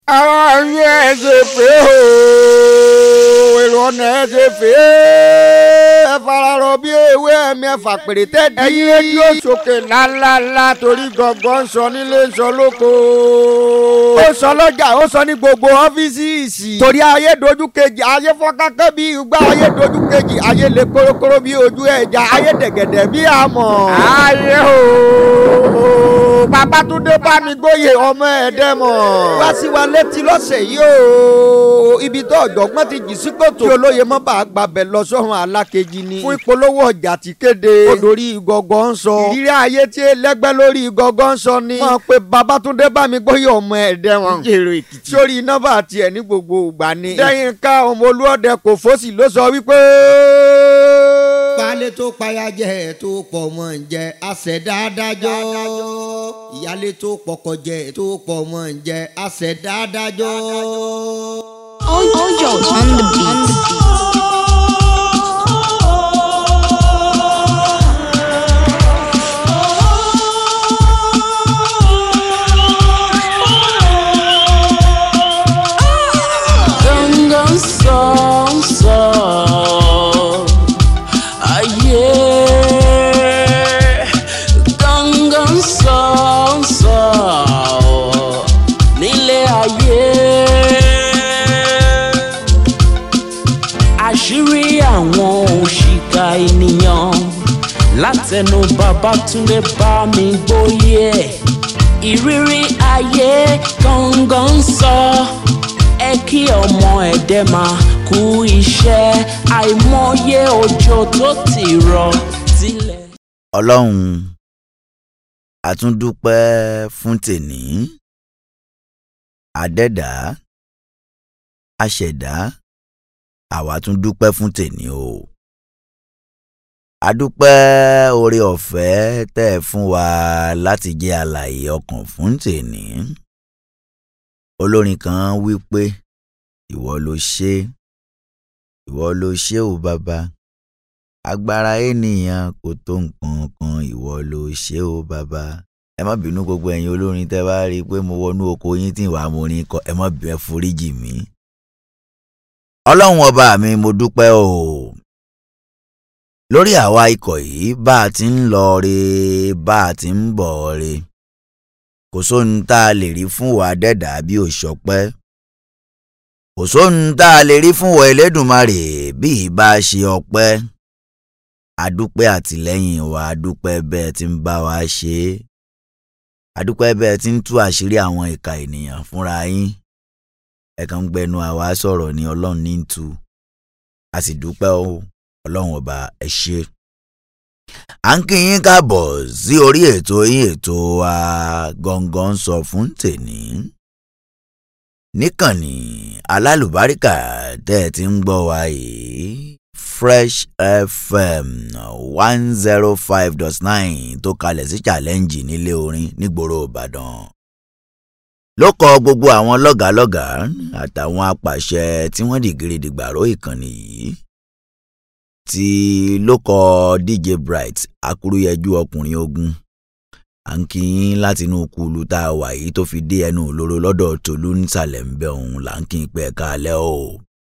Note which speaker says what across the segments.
Speaker 1: ara yín ẹ ṣe pé o èrò ọ̀nà ẹ ṣe pé ẹ fararọ bí ewé ẹ̀mí ẹ̀fà pèrè tẹ́tí. ẹ̀yin rédíò sókè ńláńláńlá torí gọ̀ngàn ń sọ nílé ń sọ lóko. ó sọ lọ́jà ó sọ ní gbogbo ọ́fíìsì. torí ayé dojú kejì ayé fọ́nkákẹ́ bí igbá ayé dojú kejì ayé lè kórókóró bí ojú ẹja ayé dẹ̀gẹ̀dẹ̀ bí àmọ̀. ayé o Babátúndé Bámigbóyè ọmọ ẹ̀dẹ́mọ̀. wá sí wa létí lọ́sẹ̀ yìí o ibi tó ọ̀jọ̀gbọ́n ti jì sí kòtò. kí olóye mọ́ bá a gbàbẹ̀ lọ sọ́run alákejì ni. fún ìpolówó ọjà tí kéde. odori ìgọ̀gọ̀ ń sọ. ìrírí ayé tí ẹlẹ́gbẹ́ lórí ìgọ̀gọ̀ ń sọ ni. wọ́n pe Babátúndé Bámigbóyè ọmọ ẹ̀dẹ́mọ̀. jèrò èkìtì. sórí nọ́mbà tiẹ̀ ní gbogbo ìgbà ni. lẹ́yìn ká ọmọ olúọdẹ kò fọ́sì ló sọ wípé
Speaker 2: baálé tó payájẹ tó pọ̀ mọ́ ń jẹ àṣẹdá adájọ́ ìyálé tó pọkọjẹ tó pọ̀ mọ́ ń jẹ àṣẹdá adájọ́.
Speaker 3: Ojo on the beat.
Speaker 4: Gangan song song Ayé Gangan song song Nílé ayé Àṣírí àwọn òṣìkà ènìyàn Látẹnu Babátúndé Bámigbóyè Ìrírí ayé gangan sọ ẹ kí ọmọ ẹ̀dẹ́ máa kú iṣẹ́ àìmọye òjò tó ti rọ̀ tilẹ̀.
Speaker 5: ọlọ́run àtúndúpẹ́ fún tèní àdẹ́dá àṣẹ̀dá àwa tún dúpẹ́ fún tèní o àdúpẹ́ oore ọ̀fẹ́ tẹ́ ẹ fún wa láti jẹ́ alààyè ọkàn fún tèní olórin kan wí pé ìwọ ló ṣe ìwọ ló ṣe ò bàbá agbára ènìyàn kò tó nǹkan kan ìwọ ló ṣe ó bàbá ẹ má bínú gbogbo ẹ̀yin olórin tẹ́ bá rí i pé mo wọnú oko yín tí ìwà mo rin kọ ẹ má bí ẹ foríjì mí. ọlọ́run ọba mi mo dúpẹ́ o lórí àwa ikọ̀ yìí bá a ti ń lọ re bá a ti ń bọ̀ re kò sóhun tá a lè rí fún wa dẹ́dà bí ò ṣọpẹ́ kò sóhun tá a lè rí fún wa Elédùmarè bí ìbá ṣe ọpẹ́ adúpẹ́ àtìlẹ́yìn wa adúpẹ́ bẹ́ẹ̀ tí ń bá wa ṣe é adúpẹ́ bẹ́ẹ̀ tí ń tú àṣírí àwọn ìka ènìyàn fúnra yín ẹ̀kan ń gbẹnu àwa sọ̀rọ̀ ní ọlọ́run ní ń tu a sì dúpẹ́ o ọlọ́run ọba ẹ ṣé. à ń kí yín káàbọ̀ sí orí ètò yín ètò wa gangan sọ fún tèní níkànnì alálùbáríkà tẹ́ ẹ ti ń gbọ́ wa yìí fresh fm one zero five dot nine tó kalẹ̀ sí challenge nílé orin nígboro ìbàdàn ló kọ gbogbo àwọn lọ́gàálọ́gàá àtàwọn apàṣẹ tí wọ́n dìgírí dìgbàró ìkànnì yìí tí ló kọ dj bright akúrúyẹjú ọkùnrin ogun à ń kí yín láti inú kúlù tá a wà yìí tó fi dé ẹnu òlóró lọ́dọ̀ tòlú nísàlẹ̀ ń bẹ̀ òun là ń kí n pẹ́ kalẹ̀ o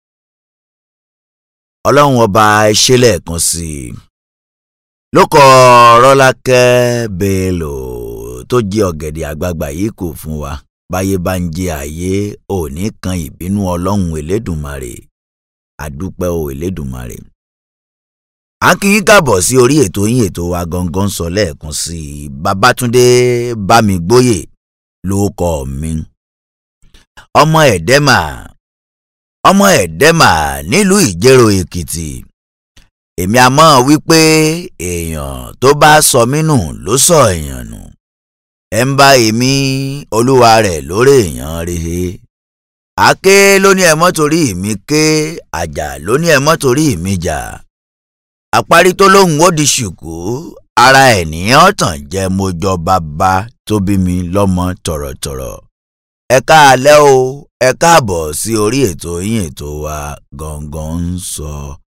Speaker 5: ọlọ́run ọba ṣe lẹ́ẹ̀kan sí i ló kọ rọ́lákẹ́ bello tó jẹ́ ọ̀gẹ̀dẹ̀ àgbagbà yìí kò fún wa báyé bá ń jẹ àyè òní kan ìbínú ọlọ́run elédùnmarè àdúpẹ́ o elédùnmarè. a kì í kàbọ̀ sí orí ètò yín ètò wa gangan sọ lẹ́ẹ̀kan sí i babátúndé bámigbóyè ló kọ mi. ọmọ ẹ̀dẹ́mà ọmọ ẹ̀dẹ́mà nílùú ìjẹ̀rò èkìtì èmi àmọ́ wípé èèyàn tó bá sọ mí nù ló sọ èèyàn nù ẹ ń bá èmi olúwa rẹ̀ lórí èèyàn rehe àké ló ní ẹ mọ́ torí mi ké àjà ló ní ẹ mọ́ torí mi jà àparí tó lóhùn ó di ṣùkú ara ènìyàn tàn jẹ́ mo jọ bàbá tó bí mi lọ́mọ tọ̀rọ̀tọ̀rọ̀ ẹ káalẹ́ o ẹ káàbọ̀ sí orí ètò yín ètò wa gangan ń sọ.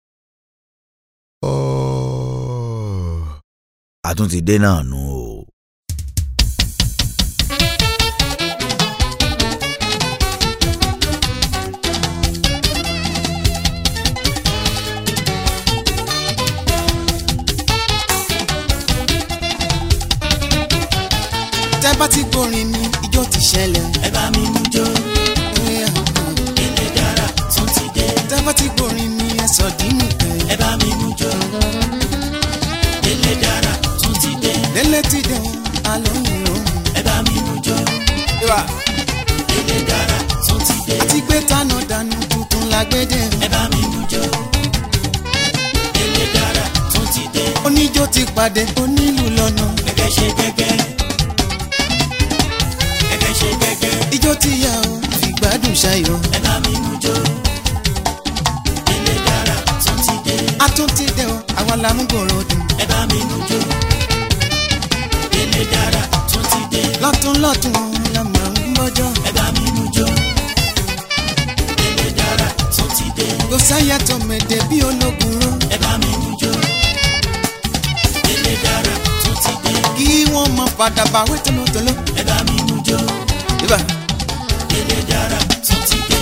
Speaker 5: àtúntì dé náà nù o.
Speaker 6: ti gbórin mi ijó ti ṣẹlẹ̀.
Speaker 7: ẹ bá mi mú jó
Speaker 6: Eh,
Speaker 7: ilé dára tún ti dé
Speaker 6: tẹ́ bá ti gbórin mi ẹ sọ dínú pé.
Speaker 7: ẹ bá mi mú jó ilé dára tún ti dé
Speaker 6: lélẹ̀ ti dẹ̀ alóhùn lóhùn.
Speaker 7: ẹ bá mi mú jó ilé dára tún ti dé
Speaker 6: ti gbé tánà dànù tuntun lágbédè.
Speaker 7: ẹ bá mi mú jó ilé dára tún ti dé
Speaker 6: oníjó ti pàdé onílù lọ́nà.
Speaker 7: gẹ́gẹ́ ṣe gẹ́gẹ́ gẹ́gẹ́ ṣe gẹ́gẹ́
Speaker 6: ijó ti yá o ìgbádùn ṣayọ̀.
Speaker 7: ẹ bá mi mú jó ilé dára tún ti dé
Speaker 6: a tún ti dẹ̀ o àwa la mú gbòòrò dùn.
Speaker 7: ẹ bá mi mú jó ilé dára tún ti dé
Speaker 6: lọ́tún lọ́tún la máa ń gbọ́jọ́.
Speaker 7: ẹ bá mi mú jó ilé dára tún ti dé
Speaker 6: kò sáyà tó mèdè bí ológun ró.
Speaker 7: ẹ bá mi mú jó ilé dára tún ti dé
Speaker 6: kí wọ́n mọ padà bá wé tolótoló.
Speaker 7: ẹ bá mi mú jó
Speaker 6: ibà
Speaker 7: ilé dára tún ti dé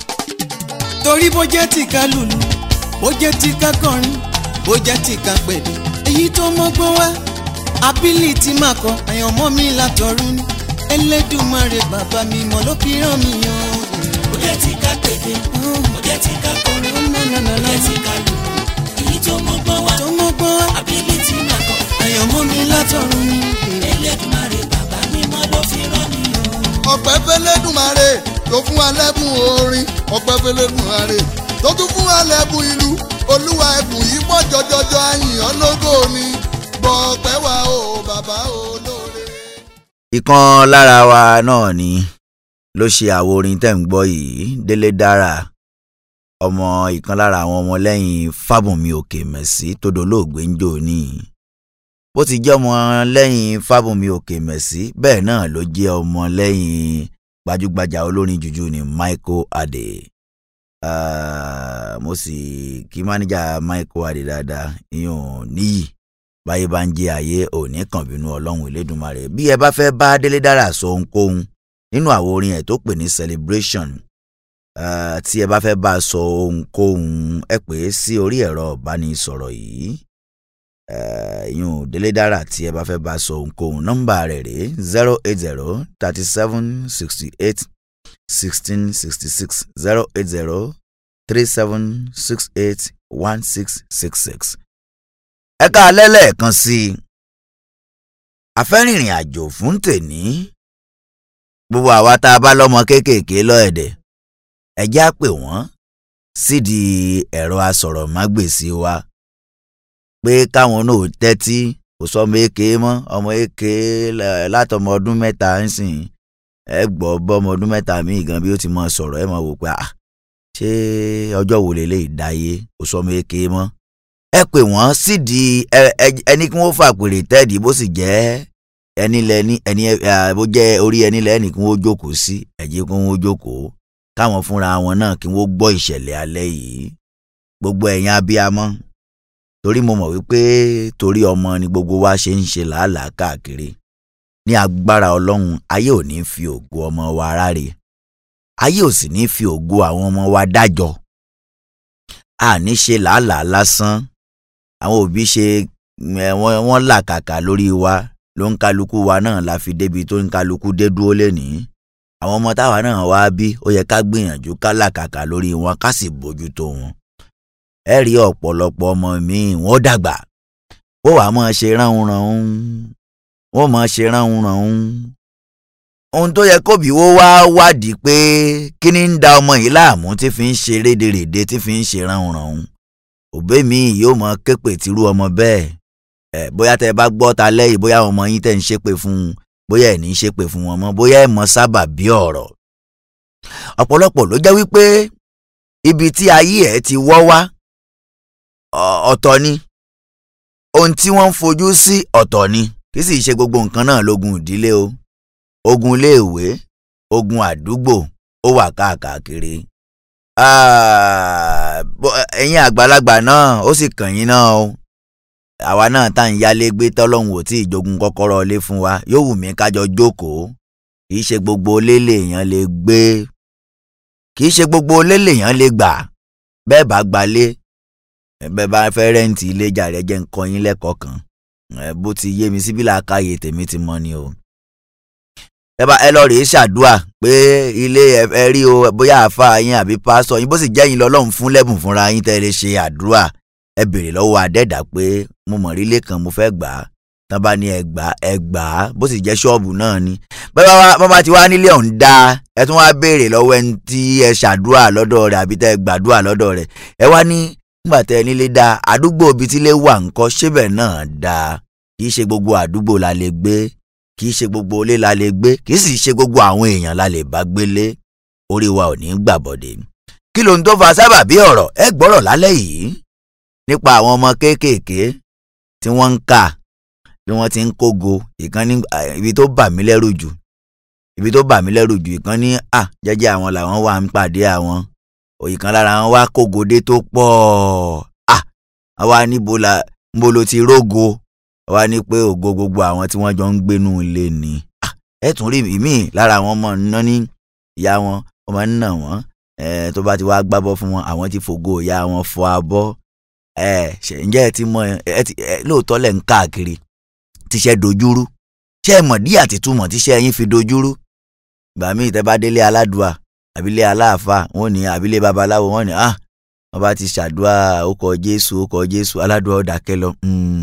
Speaker 6: torí bó jẹ́ ti ká lùlù bó jẹ́ ti ká kọrin bó jẹ́ ti ká pèdè. èyí tó mọ́gbọ́n wá ability máa kọ àyànmọ́ mi látọ̀run ní Elédùmarè bàbá mi mọ̀ ló fi rán mi yan.
Speaker 7: ó jẹ́ ti ká pèdè ó jẹ́ ti ká kọrin ó jẹ́ ti ká lù èyí tó mọ́gbọ́n wá
Speaker 6: tó mọ́gbọ́n wá
Speaker 7: ability máa kọ
Speaker 6: àyànmọ́ mi látọ̀run ní.
Speaker 7: Elédùmarè bàbá mímọ́ ló fi rán mi o.
Speaker 8: ọpẹ́ fẹ́lẹ́dùmarè tó fún wa lẹ́bùn orin ọpẹ́ fẹ́lẹ́dùmarè tó tún fún wa lẹ́bùn ìlú olúwa ẹ̀bùn yìí pọ̀ jọjọjọ àyìnbó lógo ni gbọ́ ọpẹ́ wa o bàbá olóore.
Speaker 5: ìkan lára wa náà ni ló ṣe àwo orin tẹ́ ń gbọ́ yìí délé dára ọmọ ìkan lára àwọn ọmọlẹ́yìn fábùnmi òkè mẹ̀sí tó dolóògbé ń jò ní bó ti jẹ́ ọmọlẹ́yìn fábùnmi òkè mẹ̀sí bẹ́ẹ̀ náà ló jẹ́ ọmọlẹ́yìn gbajúgbajà olórin jùjú ní michael adé Ah, mo sì kí mánéjà michael adé dáadáa ìyẹn níyì báyé bá ń jẹ ayé òní kan bínú ọlọ́run elédùnmarè bí ẹ bá fẹ́ bá délé dára sọ ohunkóhun nínú àwo orin ẹ̀ tó pè ní celebration ah, tí ẹ bá fẹ́ bá a sọ ohunkóhun ẹ pè é sí orí ẹ̀rọ ìbánisọ̀rọ̀ yìí yún délé dára tí ẹ bá fẹ́ bá a sọ ohunkóhun nọ́mbà rẹ̀ rèé zero eight zero thirty seven sixty eight sixteen sixty six zero eight zero three seven six eight one six six six ẹ ká alẹ́ lẹ́ẹ̀kan sí i afẹ́rìnrìn àjò fún tèní gbogbo àwa tá a bá lọ́mọ kéékèèké lọ́ẹ̀dẹ̀ ẹ já pè wọ́n sídìí ẹ̀rọ asọ̀rọ̀mágbèsì wa pé káwọn náà tẹ́tí kò sọmọ èké mọ́ ọmọ èké látọmọ ọdún mẹ́ta ń sìn ẹ gbọ́ bọ́mọ ọdún mẹ́ta míì gan bí ó ti mọ sọ̀rọ̀ ẹ mọ̀ wò pé ah ṣé ọjọ́ wo lélẹ́yìí dáyé kò sọmọ èké mọ́ ẹ pè wọ́n sídìí ẹni kí wọ́n fàpèrè tẹ́ẹ̀dì bó sì jẹ́ ẹni lẹ́ni ẹni bó jẹ́ orí ẹni lẹ́ni kí wọ́n jókòó sí ẹ̀jẹ̀ kí wọ́n jókòó káwọn fúnra wọn náà kí wọ́n gbọ́ ìṣẹ̀lẹ̀ alẹ́ yìí gbogbo ẹ̀yin abiyamọ torí mo mọ̀ wípé torí ọmọ ni gbogbo wa ṣe ń ṣe làálàá káàkiri ní agbára ọlọ́run ayé ò ní fi ògo ọmọ wa ráre ayé ò sì ní fi ògo àwọn ọmọ wa dájọ́ àní ṣe làálàá lásán àwọn òbí ṣe wọ́n làkàkà lórí wa ló ń kálukú wa náà la fi débi tó ń kálukú dé dúró lénìí àwọn ọmọ táwa náà wá bí ó yẹ ká gbìyànjú ká làkàkà lórí wọn ká sì bójútó wọn ẹ rí ọ̀pọ̀lọpọ̀ ọmọ míì wọ́n dàgbà ó wàá máa ṣe ránhunrànhun wọ́n máa ṣe ránhunrànhun ohun tó yẹ kóbi wo wá wádìí pé kí ni ń da ọmọ yìí láàmú tí fi ń ṣe rédèrèdè tí fi ń ṣe ránhunrànhun òbí mi yóò mọ képè tìrú ọmọ bẹ́ẹ̀ ẹ bóyá tẹ bá gbọ́ ta lẹ́yìn bóyá ọmọ yín tẹ̀ ń ṣépè fún un bóyá ẹ̀ ní í ṣépè fún wọn mọ́ bóyá ẹ̀ mọ sábà bí ọ̀rọ̀ ọ̀pọ̀lọpọ̀ ló jẹ́ wípé ibi tí ayé ẹ̀ ti wọ́ wá ọ̀tọ̀ ni ohun tí wọ́n ń fojú sí ọ̀tọ̀ ni kì í sì ṣe gbogbo nǹkan náà lógun ìdílé o ogun iléèwé ogun àdúgbò ó wà káàkiri ẹ̀yin àgbàlagbà náà ó sì kàn yín náà o àwa náà tá à ń yálé gbé tọ́lọ́hún ò tí ìjogun kọ́kọ́rọ́ ilé fún wa yóò wù mí kájọ jókòó kì í ṣe gbogbo ilé lèèyàn lè gbé kì í ṣe gbogbo ilé lèèyàn lè gbà bẹ́ẹ̀ bá gbalé bẹ́ẹ̀ bá fẹ́ rẹ́ǹtì ilé jàre jẹ́ nǹkan yín lẹ́kọ̀ọ́ kan bó ti yé mi síbí làákàyè tèmi ti mọ́ ni o. ẹ bá ẹ lọ rèé ṣàdúà pé ilé ẹ ẹ rí o bóyá àáfàá yín àbí pásítọ̀ yín bó sì jẹ́ yín lọ́lọ́run fún lẹ́bùn fúnra yín tẹ́ ẹ lè ṣe àdúrà ẹ béèrè lọ́wọ́ adẹ́dà pé mo mọ̀ rí ilé kan mo fẹ́ gbà á tán bá ní ẹ gbà á ẹ gbà á bó sì jẹ́ ṣọ́ọ̀bù náà ni bẹ́ẹ̀ bá bá bá ti wá nílé ọ̀hún dá ẹ tún wá béèrè lọ́wọ́ ẹni tí ẹ ṣàdúrà lọ́dọ̀ rẹ̀ àbí tẹ́ ẹ gbàdúrà lọ́dọ̀ rẹ̀ ẹ wá ní nígbà tẹ́ ẹ nílé dá àdúgbò ibi tílé wà ńkọ́ ṣébẹ̀ náà dáa kì í ṣe gbogbo àdúgbò la lè gbé kì í ṣe gbogbo ilé la lè gbé kì í sì ṣe gbogbo àwọn èèyàn la lè bá gbélé orí wa ò ní gbàbọ̀dé kí ló ń tó fa sábàbí ọ̀rọ̀ ẹ gbọ́rọ̀ lálẹ́ yìí nípa àwọn ọmọ kéékèèké tí wọ́n ń kà bí wọ́n ti ń kógo ìkan ní ibi tó bà mí lẹ́rù jù ibi tó bà mí lẹ́rù jù ìkan ní à jẹ́jẹ́ àwọn làwọn wà ń pàdé àwọn òyìnkan lára wọn wá kógodé tó pọ̀ à àwa níbo la níbo ló ti rógo àwa ní pé ògo gbogbo àwọn tí wọ́n jọ ń gbénú ilé ni à ẹ tún rí ìmíì lára àwọn ọmọ náà ní ìyá wọn ọmọ nínà wọn ẹ tó bá ti wá gbábọ́ fún wọn àwọn ti fògo ìyá wọn fọ abọ́ ẹ ṣe ǹjẹ́ ẹ ti mọ ẹ ti ẹ lóòótọ́ lẹ̀ ń káàkiri tíṣẹ́ dojúrú ṣé ẹ mọ̀ dí àti túmọ̀ tíṣẹ́ yín fi dojúrú ìgbà míì tẹ́ bá délé aládùá àbílé aláàfáà wọn ní àbílé babaláwo wọn ní ah wọn bá ti ṣàdúrà ókọ jésù ókọ jésù aládùá ọ̀dàkẹ́ lọ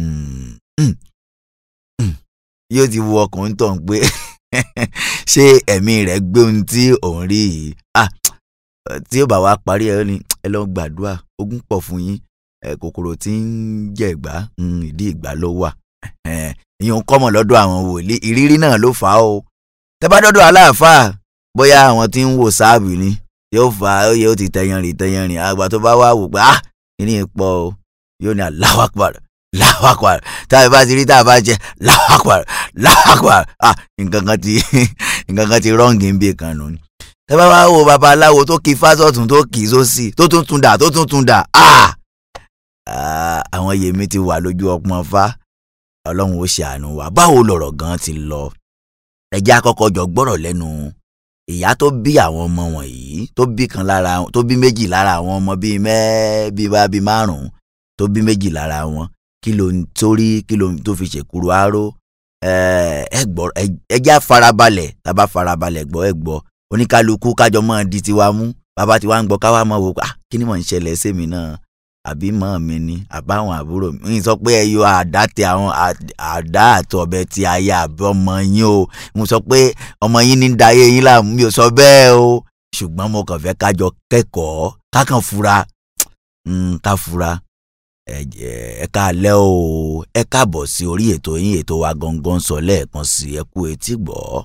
Speaker 5: yóò ti wo ọkùnrin tó ń pé ṣé ẹ̀mí rẹ̀ gbé ohun tí òun rí yìí ah tí ó bá wá parí ẹ ní ẹ lọ gbàdúrà ogún pọ̀ fún yín kòkòrò tí ń jẹ ìgbà ìdí ìgbà ló wà ìyẹn ń kọ́mọ̀ lọ́dọ̀ àwọn wòlíì ìrírí náà ló fà á o tẹ́ bá dọ́dọ̀ aláàfáà bóyá àwọn tí ń wò sáàbì ni yóò fà á yóò ti tẹyanrìn tẹyanrìn àgbà tó bá wà wò pé ah kíní pọ̀ o yóò ní Allahu Akbar Allahu Akbar tá a bá ti rí tá a bá jẹ Allahu Akbar Allahu Akbar ah nǹkan kan ti nǹkan kan ti rọ́ǹgì ń bè kan nù tẹ́ bá wá wo babaláwo tó kí fásọ̀tún tó kì í sósì tó tún tún dà tó tún tún dà ah àwọn yèmí ti wà lójú ọpọ́n fá ọlọ́run ó ṣàánú wa báwo lọ̀rọ̀ gan ti lọ ẹjẹ́ àkọ́kọ́ jọ gbọ́rọ̀ lẹ́nu ìyá tó bí àwọn ọmọ wọ̀nyí tó bí kan lára tó bí méjì lára àwọn ọmọ bíi mẹ́ bíi bá bíi márùn-ún tó bí méjì lára wọn kí ló ń torí kí ló ń tó fi ṣèkúrú aró ẹ gbọ́ ẹjẹ́ àfarabalẹ̀ tábà farabalẹ̀ gbọ́ ẹ gbọ́ oníkálukú kájọ mọ́ di tiwa mú bàbá tiwa ń gbọ́ káwá mọ́ wò pé kí ni mò ń ṣẹlẹ̀ sẹ́mi náà àbí mọ́ mi ni àbáwọn àbúrò mi ń sọ pé ẹ yọ àdá tẹ àwọn àdá àti ọ̀bẹ ti aya àbí ọmọ yín o mo sọ pé ọmọ yín ní dayé yín láàmú mi ò sọ bẹ́ẹ̀ o ṣùgbọ́n mo kàn fẹ́ kájọ kẹ́kọ̀ọ́ kákan fura ká fura ẹ káalẹ́ o ẹ káàbọ̀ sí orí ètò yín ètò wa gangan sọ lẹ́ẹ̀kan sí ẹ kú etí gbọ́.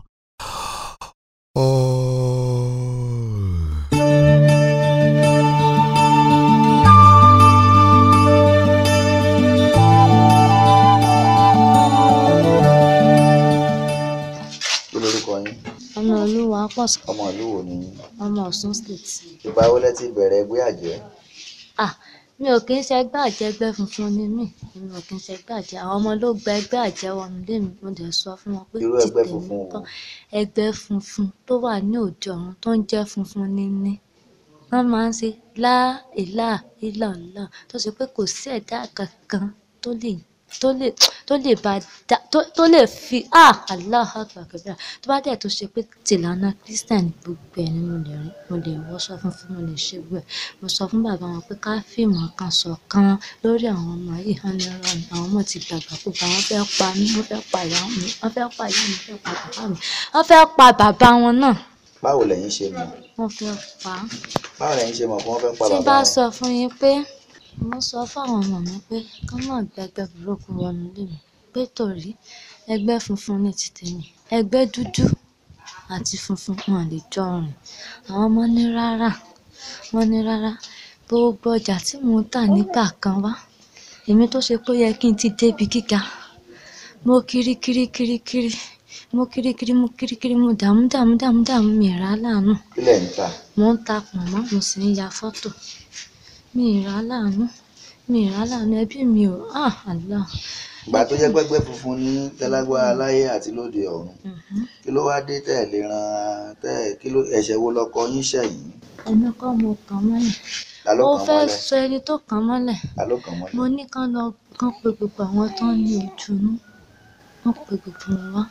Speaker 5: kí lorúkọ yín
Speaker 3: ọmọ olúwa pọ̀ sí
Speaker 5: ọmọ ìlú wo ni yín
Speaker 3: ọmọ ọ̀ṣun state.
Speaker 5: ìgbà wo lẹ ti bẹ̀rẹ̀ ẹgbẹ́ àjẹ́
Speaker 3: ah mi ò kí ń ṣẹgbẹ́ àjẹ́ ẹgbẹ́ funfun ni mí mi ò kí ń ṣẹgbẹ́ àjẹ́ àwọn ọmọ ló gba ẹgbẹ́ àjẹ́ wọnú lé mi mo dẹ̀ sọ fún wọn pé
Speaker 5: Irú ẹgbẹ́
Speaker 3: tèmi
Speaker 5: funfun wo?
Speaker 3: kọ́ ẹgbẹ́ funfun tó wà ní òde ọ̀run tó ń jẹ́ funfun níní wọ́n máa ń ṣe láìlà ìlàlá tó ṣe pé kò sí ẹ̀dá kankan tó lè tó lè tó lè bá dá tó tó lè fi ah Allah akbar tó bá dẹ̀ tó ṣe pé tìlànà Christian gbogbo ẹ̀ ni mo lè rí mo lè wọṣọ funfun mo lè ṣe gbogbo ẹ̀ mo sọ fún bàbá wọn pé ká fìmọ̀ kan ṣọ̀kan lórí àwọn ọmọ yìí hàn ní ọ̀rọ̀ mi àwọn ọmọ ti dàgbà púpọ̀ àwọn fẹ́ pa mí wọ́n fẹ́ pa ìyá mi wọ́n fẹ́ pa ìyá mi wọ́n fẹ́ pa bàbá mi wọ́n fẹ́ pa bàbá wọn náà
Speaker 5: báwo lẹ̀yin ṣe mọ̀
Speaker 3: wọ́n fẹ́ pa á
Speaker 5: báwo lẹ̀yin ṣe mọ̀ pé wọ́n fẹ́ pa
Speaker 3: tí
Speaker 5: bàbá
Speaker 3: bá
Speaker 5: wọn
Speaker 3: sọ fún yín pé mo sọ fáwọn ọmọ mi pé kán má gbẹgbẹ burúkú wọnú ilé mi pé torí ẹgbẹ́ funfun ní ti tèmi ẹgbẹ́ dúdú àti funfun wọn lè jọ rìn àwọn ọmọ ní rárá wọn ní rárá gbogbo ọjà tí mò ń tà nígbà kan wá èmi tó ṣe pé ó yẹ kí n ti débi gíga mo kiri kiri kiri kiri mo kiri kiri mo kiri kiri mo dààmú dààmú dààmú dààmú mi rà á láàánú
Speaker 5: kí lẹ̀ ń tà
Speaker 3: mo ń ta pọ̀nmọ́ mo sì ń ya fọ́tò mi ì rà á láàánú mi ì rà á láàánú ẹbí mi ò ah Allah
Speaker 5: ìgbà tó jẹ́ pẹ́gbẹ́ funfun ní tẹ́lágbára láyé àti lóde ọ̀run
Speaker 3: Mhm.
Speaker 5: kí ló wá dé tẹ́ ẹ̀ lè ran tẹ́ ẹ̀ kí ló ẹ̀ṣẹ̀ wo lọkọ yín ṣẹ̀ yìí
Speaker 3: ẹni kọ́ mo kàn mọ́lẹ̀
Speaker 5: ta ló
Speaker 3: ó
Speaker 5: kàn
Speaker 3: fẹ́
Speaker 5: mọ́lẹ̀
Speaker 3: sọ ẹni tó kàn mọ́lẹ̀
Speaker 5: ta ló kàn
Speaker 3: mo
Speaker 5: mọ́lẹ̀
Speaker 3: ní kán lọ kán pe gbogbo àwọn tó ń ní ojúnú wọ́n pe gbogbo wọn wá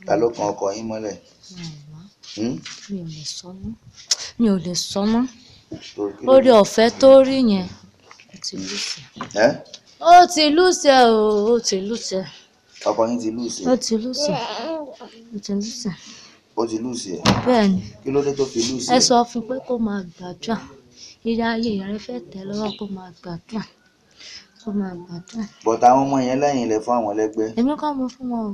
Speaker 5: ta ló kan ọkọ yín mọ́lẹ̀ Hmm?
Speaker 3: mi ò lè sọ mọ́ mi ò lè sọ mọ́
Speaker 5: Torí kí ló
Speaker 3: orí
Speaker 5: dé?
Speaker 3: ọ̀fẹ́ tó rí yẹn ó ti lùsẹ̀
Speaker 5: Ẹ́?
Speaker 3: ó ti lùsẹ̀ o ó ti lùsẹ̀
Speaker 5: ọkọ yín ti lùsì
Speaker 3: ó ti lùsẹ̀ ó ti lùsẹ̀
Speaker 5: ó ti lùsì ẹ̀
Speaker 3: bẹ́ẹ̀ ni
Speaker 5: kí ló dé tó fi lùsì
Speaker 3: ẹ
Speaker 5: ẹ̀
Speaker 3: sọ fún pé kó máa gbàdúrà ilé ayé rẹ fẹ́ tẹ̀ lọ́wọ́ kó máa gbàdúrà kó máa gbàdúrà
Speaker 5: bọ̀tà àwọn ọmọ yẹn lẹ́yìn ilẹ̀ fún àwọn ẹlẹ́gbẹ́
Speaker 3: èmi kọ́ mo fún wọn o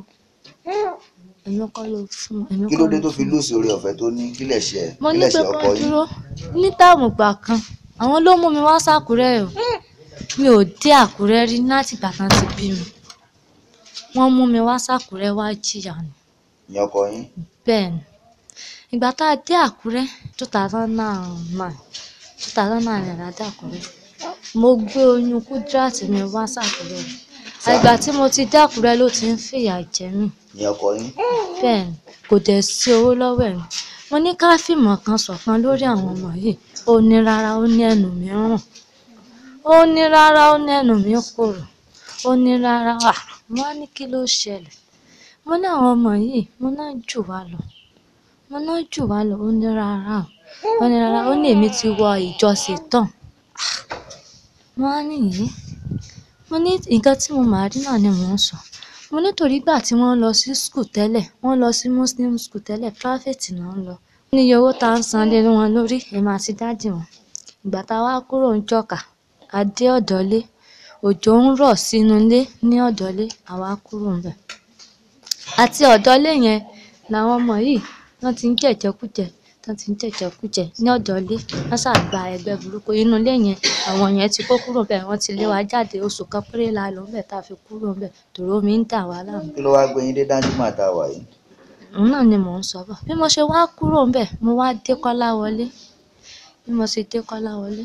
Speaker 3: èmi kọ́ ló fún èmi
Speaker 5: kí
Speaker 3: kọ́
Speaker 5: ló
Speaker 3: ló
Speaker 5: dé tó fi
Speaker 3: fún
Speaker 5: lùsì orí ọ̀fẹ́ tó ní kílẹ̀ ṣe ẹ̀
Speaker 3: mo ní
Speaker 5: kílẹ̀
Speaker 3: pé
Speaker 5: ṣe
Speaker 3: kó
Speaker 5: ọkọ yín
Speaker 3: dúró ní táàmù gbà kan àwọn ló mú mi wá sàkúrẹ́ o mi ò dé àkúrẹ́ rí láti ìgbà kan ti bí mi wọ́n mú mi wá sàkúrẹ́ wá jìyà ni
Speaker 5: ìyẹn ọkọ yín
Speaker 3: bẹ́ẹ̀ ni ìgbà tá a dé àkúrẹ́ two thousand and nine two thousand and nine la dé àkúrẹ́ mo gbé oyún kúdírátì mi wá sàkúrẹ́ ìgbà tí mo ti dé àkúrẹ́ ló ti ń fìyà jẹ mí
Speaker 5: ìyẹn ọkọ yín
Speaker 3: bẹ́ẹ̀ ni kò dẹ̀ sí owó lọ́wọ́ ẹ̀ mo ní ká fìmọ̀ kan ṣọ̀kan lórí àwọn ọmọ yìí ó ní rárá ó ní ẹnu mi rùn ó ní rárá ó ní ẹnu mi korò ó ní rárá à mo á ní kí ló ṣẹlẹ̀ mo ní àwọn ọmọ yìí mo náà jù wá lọ mo náà jù wá lọ ó ní rárá ó ní rárá ó ní èmi ti wọ ìjọsìn tán mo á nìyí mo ní nǹkan tí mo máa rí náà ni mò ń sọ mo nítorí gbà tí wọ́n lọ sí skul tẹ́lẹ̀ wọ́n lọ sí muslim skul tẹ́lẹ̀ private náà ń lọ ní iye owó tá à ń san lé wọn lórí èmi àti dáàdì wọn ìgbà tá a wá kúrò ń jọkà a dé ọ̀dọ́lé òjò ń rọ̀ sínú ilé ní ọ̀dọ́lé àwa kúrò ń bẹ̀ àti ọ̀dọ́lé yẹn làwọn ọmọ yìí wọ́n ti ń jẹ̀jẹ̀kújẹ wọ́n ti ń jẹ̀jẹ̀kújẹ ní ọ̀dọ́lé wọ́n ṣàgbà ẹgbẹ́ burúkú inú ilé yẹn àwọn yẹn ti kó kúrò bẹ́ẹ̀ wọ́n ti lé wa jáde oṣù kan péré la lò ń bẹ̀ tá a fi kúrò ń bẹ̀ tòró mi ń dà wá láàmú
Speaker 5: kí ló wá gbé yín dé dájú mà tá a wà yìí
Speaker 3: òun náà ni mò ń sọ bọ̀ bí mo ṣe wá kúrò ń bẹ̀ mo wá dé kọ́lá wọlé bí mo ṣe dé kọ́lá wọlé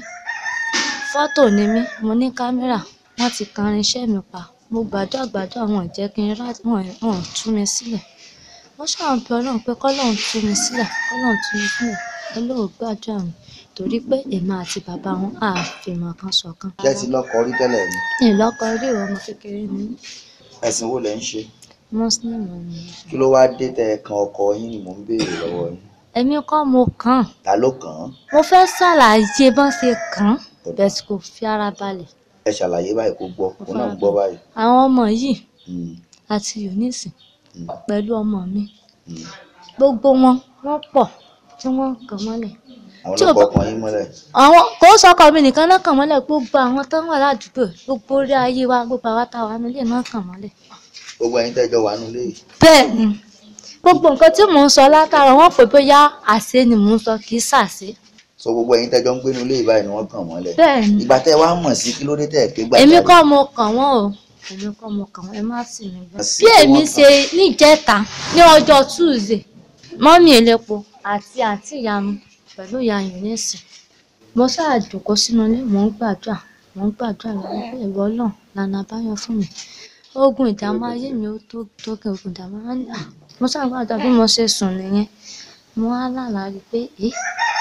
Speaker 3: fọ́tò ni mí mo ní kámẹ́rà wọ́n ti kan irinṣẹ́ mi pa mo gbàdúrà gbàdúrà wọn ò jẹ́ kí n rá wọn wọn ò tú mi sílẹ̀ mo ṣáà ń bẹ ọlọ́run pé kọ́lọ́run tú mi sílẹ̀ kọ́lọ́run tú mi sílẹ̀ ọlọ́run gbàdúrà mi torí pé èmi àti bàbá wọn á fìmọ̀ kan ṣọ̀kan.
Speaker 5: ṣé ẹ ti lọ́kọ rí tẹ́lẹ̀ ni
Speaker 3: ìlọ́kọ rí ìwọ ọmọ kékeré ni mí,
Speaker 5: ẹ̀sìn wo lẹ̀ ń ṣe
Speaker 3: muslim ni mí.
Speaker 5: kí ló wá dé tẹ ẹ kan ọkọ yín ni mò ń béèrè lọ́wọ́ yín
Speaker 3: èmi kọ́ mo kàn án
Speaker 5: ta ló kàn án
Speaker 3: mo fẹ́ ṣàlàyé bọ́n ṣe kàn án bẹ́ẹ̀ kò fi ara balẹ̀
Speaker 5: ẹ ṣàlàyé báyìí kó gbọ́ kó náà gbọ́ báyìí
Speaker 3: àwọn ọmọ yìí
Speaker 5: Hmm,
Speaker 3: àti eunice
Speaker 5: hmm,
Speaker 3: pẹ̀lú ọmọ mi
Speaker 5: hmm.
Speaker 3: gbogbo wọn wọ́n pọ̀ tí wọ́n ń kàn mọ́lẹ̀
Speaker 5: àwọn
Speaker 3: tí ò
Speaker 5: ọlọ́pàá
Speaker 3: bá-
Speaker 5: kan yín mọ́lẹ̀
Speaker 3: àwọn kò sọkọ mi nìkan náà kàn mọ́lẹ̀ gbogbo àwọn tó ń wà ládùúgbò gbogbo orí ayé wa gbogbo àwa tá a wà nílé náà kàn mọ́lẹ̀
Speaker 5: gbogbo ẹ̀yin tẹ́jọ́ wà nílé yìí
Speaker 3: bẹ́ẹ̀ ni gbogbo nǹkan tí mò ń sọ látara wọn pè bóyá àṣẹ ni mò ń sọ kì í ṣàṣẹ
Speaker 5: so gbogbo ẹ̀yin tẹ́jọ́ ń gbé nílé yìí báyìí ni wọ́n kàn mọ́lẹ̀
Speaker 3: bẹ́ẹ̀ ni
Speaker 5: ìgbà tẹ́ ẹ wá mọ̀ sí kí ló dé tẹ́ ẹ ké gbà
Speaker 3: èmi
Speaker 5: jáde?
Speaker 3: kọ́ mo kàn wọ́n o èmi kọ́ mo kàn wọ́n ẹ má sì mí gbọ́.
Speaker 5: Àsì
Speaker 3: bí
Speaker 5: tí
Speaker 3: èmi
Speaker 5: wọ́n
Speaker 3: ṣe níjẹta ní ọjọ́ tuesday mọ́mí elépo àti àǹtí ìyá mi pẹ̀lú ìyá yunifásitì mo ṣáà jókòó sínú ilé mò ń gbàdúrà mò ń gbàdúrà lọ́wọ́ pé ìwọ náà lànà àbáyọ fún mi ogun ìdààmú ayé mi ó tó tókè ogun ìdààmú ayé mi ah, mo ṣáà gbàdúrà bí mo ṣe sùn nìyẹn mo wá lálàá rí i pé ẹ́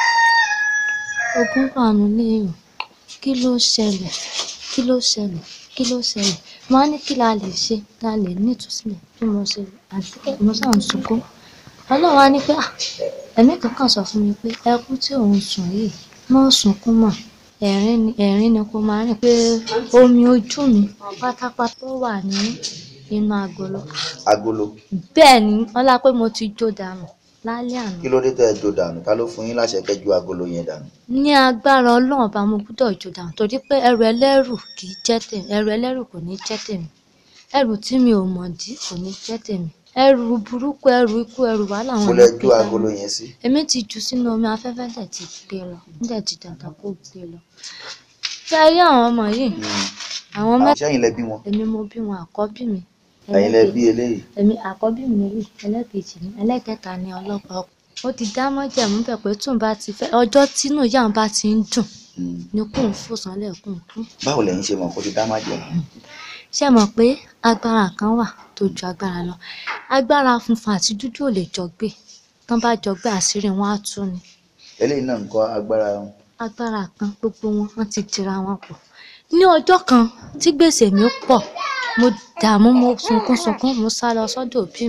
Speaker 3: ogun wà nílé èèyàn kí ló ṣẹlẹ̀ kí ló ṣẹlẹ̀ kí ló ṣẹlẹ̀ mo á ní kí la lè ṣe la lè ní ìtúsílẹ̀ bí mo ṣe àti pé mo ṣáà ń sunkún ọlọ́run á ní pé "Ah, ẹ̀mí kankan sọ fún mi pé ẹkún tí òun sùn yìí má sunkún mọ́ ẹ̀rín ni ẹ̀rín ni kó máa rìn pé omi ojú mi pátápátá tó wà ní inú agolo
Speaker 5: agolo
Speaker 3: bẹ́ẹ̀ ni ọlá pé mo ti jó dànù lálẹ́ àná
Speaker 5: kí ló dé tẹ́ ẹ jó dànù ta ló fún yín láṣẹ kẹ́ ju agolo yẹn dànù
Speaker 3: ní agbára ọlọ́run ọba mo gbúdọ̀ jó dànù torí pé ẹrù ẹlẹ́rù kì í jẹ́ tèmi ẹrù ẹlẹ́rù kò ní jẹ́ tèmi ẹrù tí mi ò mọ̀ dí kò ní jẹ́ tèmi ẹrù burúkú ẹrù ikú ẹrù wàhálà
Speaker 5: kó
Speaker 3: wọn
Speaker 5: lẹ
Speaker 3: ló
Speaker 5: ju
Speaker 3: gbé dání.
Speaker 5: agolo yẹn sí
Speaker 3: èmi ti jù sínú omi afẹ́fẹ́ dẹ̀ ti gbé lọ dẹ̀ ti dàgbà kó gbé lọ tí a rí àwọn ọmọ yìí àwọn mẹ́ta
Speaker 5: sẹ́yìn lẹ bí wọn
Speaker 3: èmi mo bí wọn àkọ́bí mi
Speaker 5: ẹ̀yin lẹ
Speaker 3: ẹlẹ́kejì-
Speaker 5: bí eléyìí
Speaker 3: èmi àkọ́bí mi rí ẹlẹ́kejì ní ẹlẹ́kẹta ní ọlọ́pàá ọkọ̀ ó ti dá mọ́jẹ̀mú bẹ̀ pé tóun bá ti fẹ́ ọjọ́ tínú ìyá òun bá ti ń dùn
Speaker 5: Hmm.
Speaker 3: ni kóun fò sánlẹ̀ kóun kú
Speaker 5: báwo lẹ̀yin ṣe mọ̀ kó ti dá má jẹ
Speaker 3: ṣé ẹ mọ̀ pé agbára kan wà tó ju agbára lọ agbára funfun àti dúdú ò lè jọ gbé tán bá jọ gbé àṣírí wọn á tú ni
Speaker 5: eléyìí náà ń kọ́ agbára
Speaker 3: agbára kan gbogbo wọn wọn ti tira wọn pọ̀ ní ọjọ́ kan tí gbèsè mi pọ̀ mo dààmú mo sunkún sunkún mo sá lọ sọ́dọ̀ òbí mi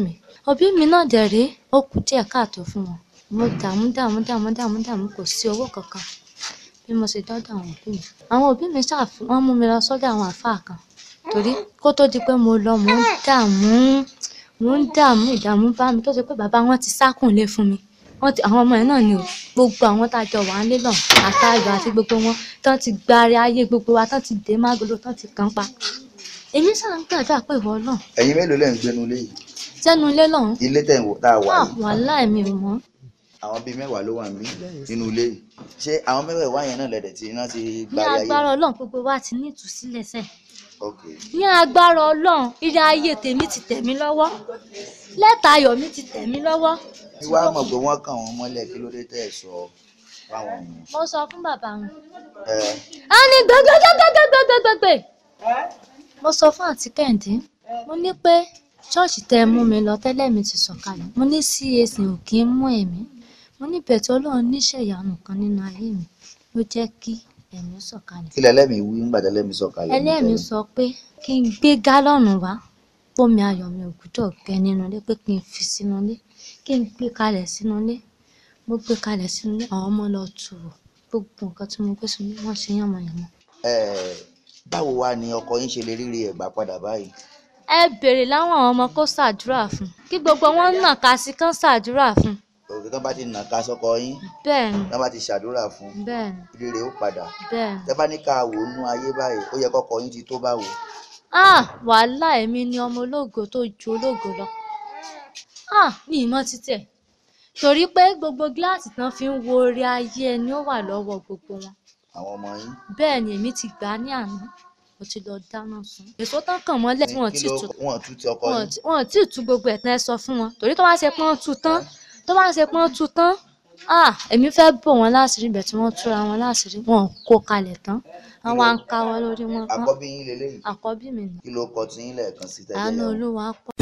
Speaker 3: òbí mi náà dẹ̀ rèé ó kù díẹ̀ káàtó fún wọn mo dààmú dààmú dààmú dààmú dààmú kò sí owó kankan bí mo ṣe dọ́dọ̀ àwọn òbí mi àwọn òbí mi ṣàfi wọ́n mú mi lọ sọ́dọ̀ àwọn àfáà kan torí kó tó di pé mo lọ mò ń dààmú mò ń dààmú ìdààmú bá mi tó ṣe pé bàbá wọn ti sákùnlé fún mi wọ́n ti àwọn ọmọ yẹn náà ni o gbogbo àwọn tá a jọ wà ń lé náà àtàyọ àti gbogbo wọn tán ti gbárí ayé gbogbo wa tán ti dé mágolo tán ti kàn pa èmi sáà ń gbàdúrà pé ìwọ náà
Speaker 5: ẹ̀yin mélòó lẹ́ ń gbénu ilé yìí
Speaker 3: sẹ́nu ilé lọ́hùn
Speaker 5: ilé tẹ̀ ń wò tá a wà
Speaker 3: ah
Speaker 5: yìí
Speaker 3: wàhálà mi ò mọ̀
Speaker 5: àwọn bíi mẹ́wàá ló wà níbí nínú ilé yìí ṣé àwọn mẹ́wàá yẹn náà lẹ̀dẹ̀ tí iná ti
Speaker 3: ní
Speaker 5: gbárí ayé
Speaker 3: agbára ọlọ́run gbogbo wa ti ní ìtúsílẹ̀ sẹ́ẹ̀
Speaker 5: ok
Speaker 3: ní agbára ọlọ́run ilé ayé tèmi ti tẹ̀ mí lọ́wọ́ lẹ́tà ayọ̀ mi ti tẹ̀ mí lọ́wọ́
Speaker 5: tí wàá mọ̀ pé wọ́n kàn wọ́n mọ́lẹ̀ kí ló dé tẹ̀ sọ fáwọn èèyàn
Speaker 3: mo sọ fún bàbá wọn
Speaker 5: ẹ
Speaker 3: a ní gbẹgbẹgbẹgbẹgbẹgbẹgbẹ mo sọ fún àǹtí kẹ́hìndé mo ní pé ṣọ́ọ̀ṣì tẹ́ ẹ mú mi lọ tẹ́lẹ̀ mi ti sọ̀kalẹ̀ mo ní CAC ò kí ń mú ẹ̀mí mo ní bẹ̀tẹ̀ ọlọ́run níṣẹ́ ìyanu kan nínú ayé mi ló jẹ́ kí ẹ̀mí sọ̀kalẹ̀
Speaker 5: kí lẹ́lẹ́mìí wí ńgbà tẹ́lẹ́mìí sọ̀kalẹ̀
Speaker 3: ẹlẹ́mìí sọ pé kí n gbé gálọ́ọ̀nù wá pómi ayọ̀ mi ò gbúdọ̀ gbẹ nínú ilé pé kí n fi sínú ilé kí n gbé kalẹ̀ sínú ilé mo gbé kalẹ̀ sínú ilé àwọn ọmọ lọ tù wò gbogbo nǹkan tí mo gbé sínú ilé wọ́n ṣe yànmọ̀yànmọ̀.
Speaker 5: ẹ báwo wá ni ọkọ yín ṣe lè rírí ẹ̀gbà padà báyìí
Speaker 3: ẹ béèrè láwọn àwọn ọmọ kó ṣàdúrà fún kí gbogbo wọn nà ká sí kán ṣàdúrà fún
Speaker 5: òkè tán bá ti nà ká sọ́kọ yín
Speaker 3: bẹ́ẹ̀ ni
Speaker 5: tán bá ti ṣàdúrà fún
Speaker 3: bẹ́ẹ̀ ni
Speaker 5: rírè ó padà
Speaker 3: bẹ́ẹ̀ ni.
Speaker 5: tẹ́ bá ní ká wò ó nú ayé báyìí ó yẹ kọ́kọ yín ti tó báwo
Speaker 3: ah wàhálà èmi ni ọmọ ológo tó ju ológo lọ ah mi ì mọ títẹ̀ torí pé gbogbo gíláàsì tán fi ń wo orí ayé ẹni ó wà lọ́wọ́ gbogbo wọn
Speaker 5: àwọn ọmọ yín
Speaker 3: bẹ́ẹ̀ ni èmi ti gbà á ní àná mo ti lọ dáná sun èso tán kàn mọ́lẹ̀ tí wọ́n
Speaker 5: kí
Speaker 3: ti
Speaker 5: ló
Speaker 3: tú
Speaker 5: wọ́n tú ti ọkọ
Speaker 3: wọn
Speaker 5: yín
Speaker 3: ò- wọn ò tí ì tú gbogbo ẹ̀ tán ẹ sọ fún wọn torí tó bá ṣe pọ́n tú tán tó bá ṣe pọ́n tú tán ah èmi fẹ́ bò wọ́n láṣìírí ibẹ̀ tí wọ́n túra wọn láṣìírí wọn ò kó kalẹ̀ tán wọ́n wá ń káwọ́ lórí wọn wọ́n-
Speaker 5: àkọ́bí yín leléyìí
Speaker 3: àkọ́bí mi ni
Speaker 5: kí ló kọ tí yín lẹ́ẹ̀kan sí tẹ́lẹ̀
Speaker 3: àánú
Speaker 5: yẹn
Speaker 3: olúwa pọ̀.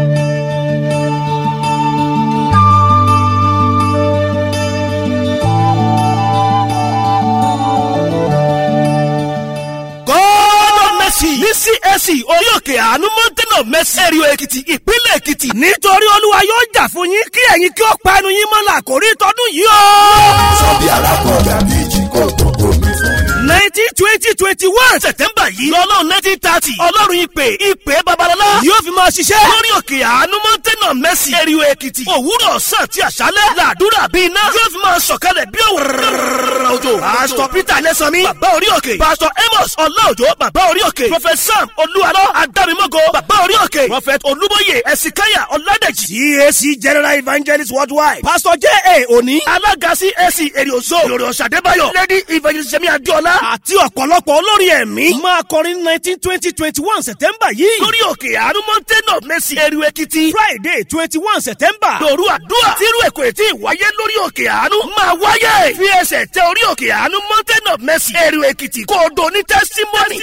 Speaker 9: God of mercy ní CAC orí òkè àánú mountain of mercy ẹ̀rìó èkìtì ìpínlẹ̀ èkìtì nítorí olúwa yóò jà fún yín kí ẹ̀yin kí ó pa ẹnu yín mọ́ làkórí tọdún yìí o.
Speaker 10: Sọ́bí arákùnrin àbíjì kò tó omi fún yín.
Speaker 9: nineteen twenty twenty one september yìí lọ́lọ́run nineteen thirty ọlọ́run ìpè ìpè babalọ́lá yóò fi máa ṣiṣẹ́ lórí òkè àánú mountain of mercy ẹ̀rìó èkìtì òwúrọ̀ ọ̀sán àti àṣálẹ̀ làdúrà bíi iná yóò fi máa sọ̀kalẹ̀ bí òwúrọ̀ òjò pásítọ̀ peter lẹ́sànmí bàbá orí òkè pásítọ̀ amos ọláòjò bàbá orí òkè prophet sam olúwarọ adámímọ́gò bàbá orí òkè prophet olúbóyè ẹ̀sìnkáyà ọ̀làdẹ̀jì cac general evangelist worldwide pastor j a òní alága cac èrìòso lórí ọ̀sàdébáyọ̀ lady evangelist sẹ́mi adéọlá àti ọ̀pọ̀lọpọ̀ olórin ẹ̀mí máa kọrin nineteen twenty twenty one september yìí lórí òkè àánú mountain of mercy èrìò èkìtì friday twenty one september lóru àdúrà tírú èkó ètí ìwáyé lórí òkè àánú máa wáyé fi ẹsẹ̀ tẹ orí òkè àánú mountain of mercy èrìò èkìtì kó o do ní testimony.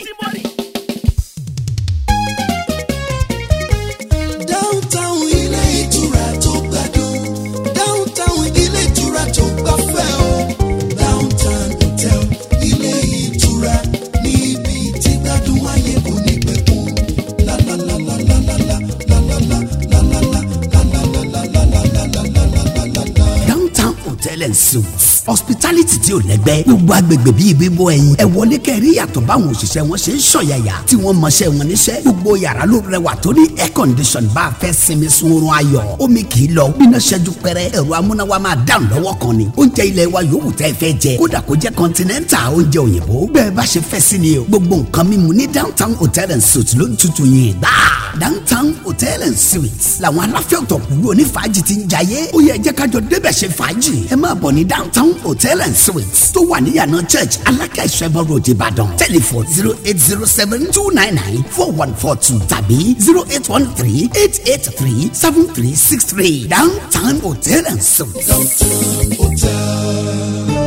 Speaker 6: downtown ilé ìtura tó gbádùn downtown ilé ìtura tó gbafẹ́ o downtown hotel ilé ìtura níbi tí gbádùn ayé kò ní pẹ̀kun lálálálálálá lálálá lálálá
Speaker 11: downtown hotel and suites hospitality tí ò lẹ́gbẹ́ gbogbo agbègbè bíi bíbọ ẹyin ẹ wọlé kẹrí yàtọ̀ báwọn òṣìṣẹ́ wọn ṣe ń ṣọ̀yàyà tí wọ́n mọṣẹ́ wọn níṣẹ́ gbogbo yàrá ló rẹwà tó ní air condition bá a fẹ́ sinmi sunrun ayọ̀ omi kì í lọ bíná ṣẹ́jú pẹ́rẹ́ ẹ̀rọ amúnáwá máa dáhùn lọ́wọ́ kan ni oúnjẹ ilẹ̀ wa yòówù tẹ́ ẹ fẹ́ jẹ kódà kó jẹ́ continental oúnjẹ òyìnbó bẹ́ẹ̀ bá ṣe fẹ́ sí ni o gbogbo nǹkan mímu ní downtown hotel and suites ló ń tutù yìí gbà downtown hotel and suites làwọn aláfẹ́ ọ̀tọ̀kùlú onífàájì ti ń jayé ó yẹ jẹ́ kájọ débẹ̀ ṣe fàájì ẹ máa bọ̀ ní downtown hotel and suites tó wà níyànà church alákẹ́ ìṣẹ́bọ̀ road ìbàdàn telephone zero eight zero seven two nine nine four one four two tàbí zero eight one three eight eight three seven three six three downtown hotel and suites.
Speaker 6: downtown hotel.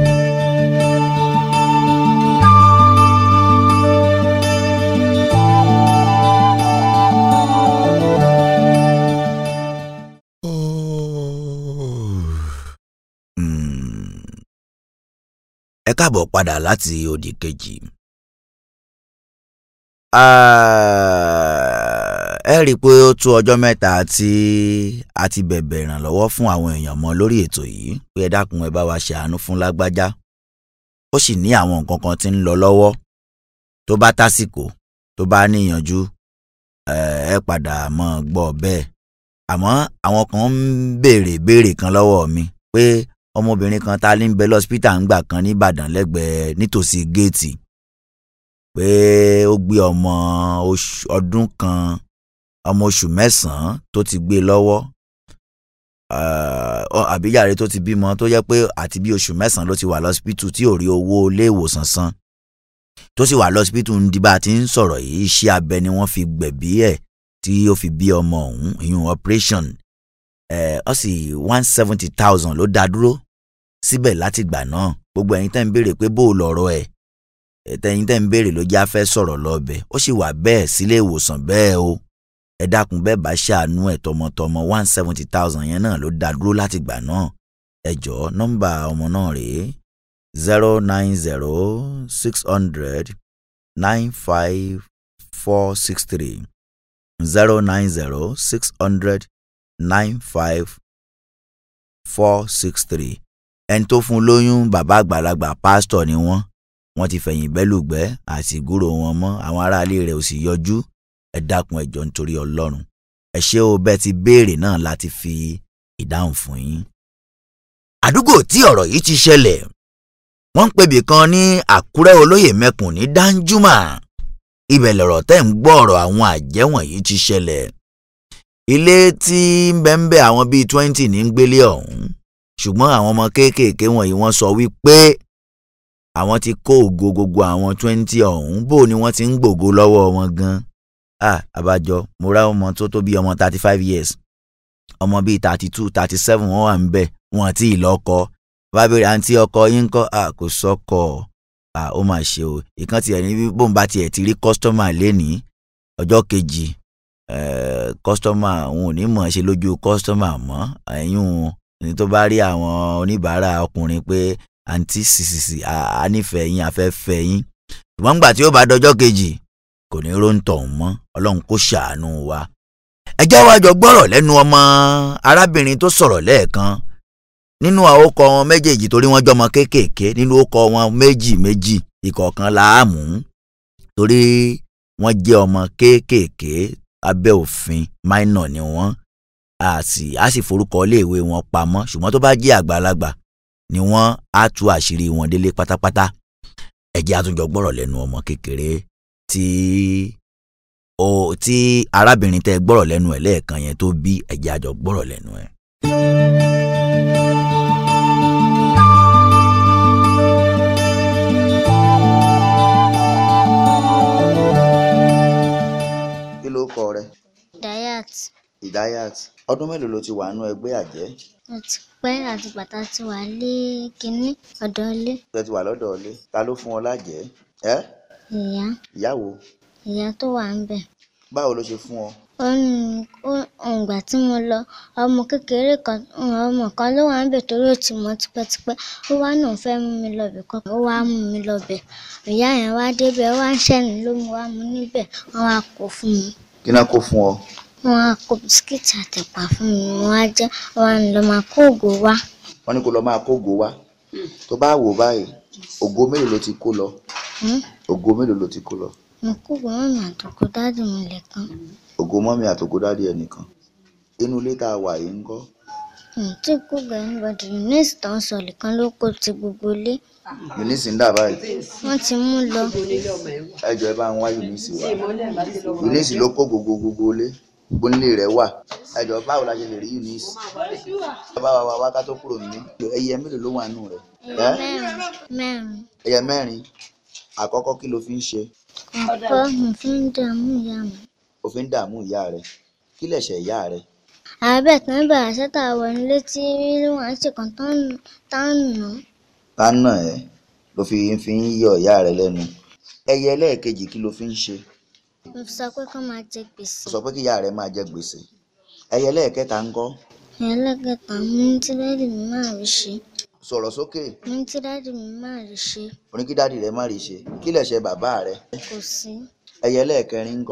Speaker 5: Hmm. ẹ káàbọ̀ padà láti òdì kejì. Ah, ẹ rí i pé ó tó ọjọ́ mẹ́ta tí a ti bẹ̀bẹ̀ ìrànlọ́wọ́ fún àwọn èèyàn mọ́ lórí ètò yìí pé ẹ dákun ẹ bá wa ṣàánú fún lágbájá ó sì ní àwọn nǹkan kan tí ń lọ lọ́wọ́ tó bá tásìkò tó bá níyànjú ẹ ẹ padà mọ́ ọ gbọ́ bẹ́ẹ̀ àmọ́ àwọn kan ń béèrè béèrè kan lọ́wọ́ mi pé ọmọbìnrin kan ta ní ń bẹ lọ́sípítà ń gbà kan nìbàdàn lẹ́gbẹ̀ẹ́ nítòsí géètì pé ó gbé ọmọ oṣù- ọdún kan ọmọ oṣù mẹ́sàn-án tó ti gbé lọ́wọ́ uh, àbíyàrá tó ti bímọ tó yẹ pé àti bí oṣù mẹ́sàn-án ló ti wà lọ́sípítù tí ò rí owó ilé ìwòsàn san tó sì wà lọ́sípítù ń di bá a ti ń sọ̀rọ̀ yìí iṣẹ́ abẹ ni wọ́n fi gbẹ̀bí ẹ̀ tí ó fi bí ọmọ ọ̀hún ìyún operation ẹ̀ ọ́ sì one seventy thousand ló dá dúró síbẹ̀ látìgbà náà gbogbo ẹ̀yin tẹ́ ń béèrè pé bó o lọ̀rọ̀ ẹ̀ ẹ̀tẹ̀yin tẹ́ ń béèrè ló já fẹ́ sọ̀rọ̀ lọ́bẹ̀ ó sì wà bẹ́ẹ̀ sílé ìwòsàn bẹ́ẹ̀ o ẹ dákun bẹ́ẹ̀ bá ṣàánú ẹ̀ tọmọtọmọ one seventy thousand yẹn náà ló dá dúró láti gbà náà ẹ jọ̀ọ́ nọ́mbà ọmọ náà rèé zero nine zero six hundred nine five four six three zero nine zero six hundred nine five four six three ẹni tó fún lóyún bàbá àgbàlagbà pásítọ̀ ni wọ́n wọ́n ti fẹ̀yìn bẹ́lùgbẹ́ àti ìgúrò wọn mọ́ àwọn aráalé rẹ̀ ò sì yọjú ẹ dákun ẹjọ́ nítorí ọlọ́run ẹ ṣé o bẹ́ẹ̀ ti béèrè náà láti fi ìdáhùn fún yín. àdúgbò tí ọ̀rọ̀ yìí ti ṣẹlẹ̀ wọ́n ń pebì kan ní àkúrẹ́ olóyè mẹ́kùn ní danjuma ibẹ̀ lọ̀rọ̀ tẹ́ ń gbọ́ ọ̀rọ̀ àwọn àjẹ́ wọ̀nyí ti ṣẹlẹ̀ ilé tí ń bẹ ń bẹ àwọn bíi twenty ní ń gbélé ọ̀hún ṣùgbọ́n àwọn ọmọ kéékèèké wọ̀nyí wọ́n sọ wípé àwọn ti kó ògo gbogbo àwọn twenty ọ̀hún bó ni wọ́n ti ń gbògo lọ́wọ́ wọn gan ah abájọ mo rá ọmọ tó tó bí ọmọ thirty five years ọmọ bíi thirty two thirty seven wọ́n wà ń bẹ̀ wọn àti ìlọ́kọ bá béèrè àǹtí ọkọ yín ń kọ́ ah kò sọ́kọ ah ó mà ṣe o ìkan tiẹ̀ ní bí bóun bá tiẹ̀ ti rí kọ́sítọ́mà lénìí ọjọ́ kejì kọ́sítọ́mà òun ò ní mọ̀ ṣe lójú kọ́sítọ́mà mọ́ ẹ̀yìn ní tó bá rí àwọn oníbàárà ọkùnrin pé àǹtí sísìsì a nífẹ̀ẹ́ yín afẹ́fẹ́ yín ṣùgbọ́n nígbà tí ó bá dọjọ́ kejì kò ní róńtọ̀ mọ́ ọlọ́run kó ṣàánú wa. ẹ jẹ́ wá jọ gbọ́rọ̀ lẹ́nu ọmọ arábìnrin tó sọ̀rọ̀ lẹ́ẹ̀kan nínú àwòkọ wọn méjèèjì torí wọ́n jọmọ kéékèèké nínú àwòkọ wọn méjì méjì ìkọ̀ọ̀kan láàmú torí wọ́n jẹ́ ọmọ kéékèèké abẹ́ òfin minor ni wọ́n a sì a sì forúkọ iléèwé wọn pamọ́ ṣùgbọ́n tó bá jẹ́ àgbàlagbà ni wọ́n á tú àṣírí wọn délé pátápátá ẹ jẹ́ àtúnjọ gbọ́rọ̀ lẹ́nu ọmọ kékeré tí o tí arábìnrin tẹ́ gbọ́rọ̀ lẹ́nu ẹ̀ lẹ́ẹ̀kan yẹn tó bí ẹ jẹ́ àjọ gbọ́rọ̀ lẹ́nu ẹ̀. kí ló kọ rẹ
Speaker 12: Dayat
Speaker 5: Idayat ọdún mélòó ló ti wà nínú ẹgbẹ́ àjẹ́
Speaker 12: àti pẹ́ àti bàtà ti wà lé kínní ọ̀dọ̀ ilé
Speaker 5: tẹ́ ti wà lọ́dọ̀ ilé ta ló fún ọ lájẹ́ ẹ́
Speaker 12: ìyá
Speaker 5: ìyàwó
Speaker 12: ìyá tó wà ń bẹ̀.
Speaker 5: báwo ló ṣe fún ọ
Speaker 12: ó ní ó ìgbà tí mo lọ ọmọ kékeré kan ọmọ kan ló wà ń bẹ̀ torí ó ti mọ̀ tipẹ́tipẹ́ ó wá náà fẹ́ mú mi lọ́bẹ̀ kan ó wá mú mi lọ́bẹ̀ ìyá yẹn wá débẹ̀ ó wá ń ṣẹ́ni ló mú wá mú níbẹ̀ wọ́n wá kó fún mi
Speaker 5: kí náà kó fún ọ
Speaker 12: wọ́n wá kó bisikíìtì àtẹ̀pà fún mi wọ́n wá jẹ́ wọ́n á lọ máa kó ògò wá
Speaker 5: wọ́n ní kó lọ máa kógo wá tó bá wò báyìí ògo mélòó ló ti kó lọ
Speaker 12: Hmm?
Speaker 5: ògo mélòó ló ti kó lọ
Speaker 12: mo kó ògò mọ́mì àtòkò dádì mi lẹ́kan
Speaker 5: ògo mọ́mí àtògo dádì ẹnìkan inú ilé tá a wà yìí ń kọ́
Speaker 12: tí kò gbà anybody eunice tó ń sọ nìkan ló kó ti gbogbo ilé
Speaker 5: eunice ń dà báyìí
Speaker 12: wọ́n ti mú lọ
Speaker 5: ẹ jọ̀ọ́ ẹ bá ń wá eunice wá eunice ló kó gbogbo gbogbo ilé gbogbo nílé rẹ̀ wà ẹ jọ̀ọ́ báwo la ṣe lè rí eunice ẹ bá wa wá wá ká tó kúrò nílé ẹyẹ mélòó ló wà nù rẹ̀ ẹ
Speaker 12: mẹ́rin mẹ́rin
Speaker 5: ẹyẹ mẹ́rin àkọ́kọ́ kí ló fi ń ṣe
Speaker 12: ọ̀pọ̀ mo fi ń dààmú ìyá mi.
Speaker 5: o fi ń dààmú ìyá rẹ̀ kí lẹ̀ṣẹ̀ ìyá rẹ̀
Speaker 12: àbẹ̀ tán bẹ̀rẹ̀ sẹ́tà wọ nílé tí wọ́n ṣe kàn tán nù.
Speaker 5: ká nà ẹ́ ló fi fi ń yọ ìyá rẹ̀ lẹ́nu ẹyẹ ẹlẹ́ẹ̀kejì kí ló fi ń ṣe
Speaker 12: mo fi sọ pé kó máa jẹ gbèsè.
Speaker 5: ó sọ pé kí ìyá rẹ̀ máa jẹ gbèsè ẹyẹ ẹlẹ́ẹ̀kẹta ń kọ́
Speaker 12: ẹlẹ́gẹ̀ta mo ní tí dáàdì mi máa rí ṣe
Speaker 5: sọ̀rọ̀ sókè
Speaker 12: mo ní tí dáàdì mi máa rí ṣe
Speaker 5: oní kí dáàdì rẹ̀ má rí ṣe kí lẹ̀ṣẹ̀ bàbá rẹ̀
Speaker 12: kò sí
Speaker 5: ẹyẹ ẹlẹ́ẹ̀kẹrin ń kọ́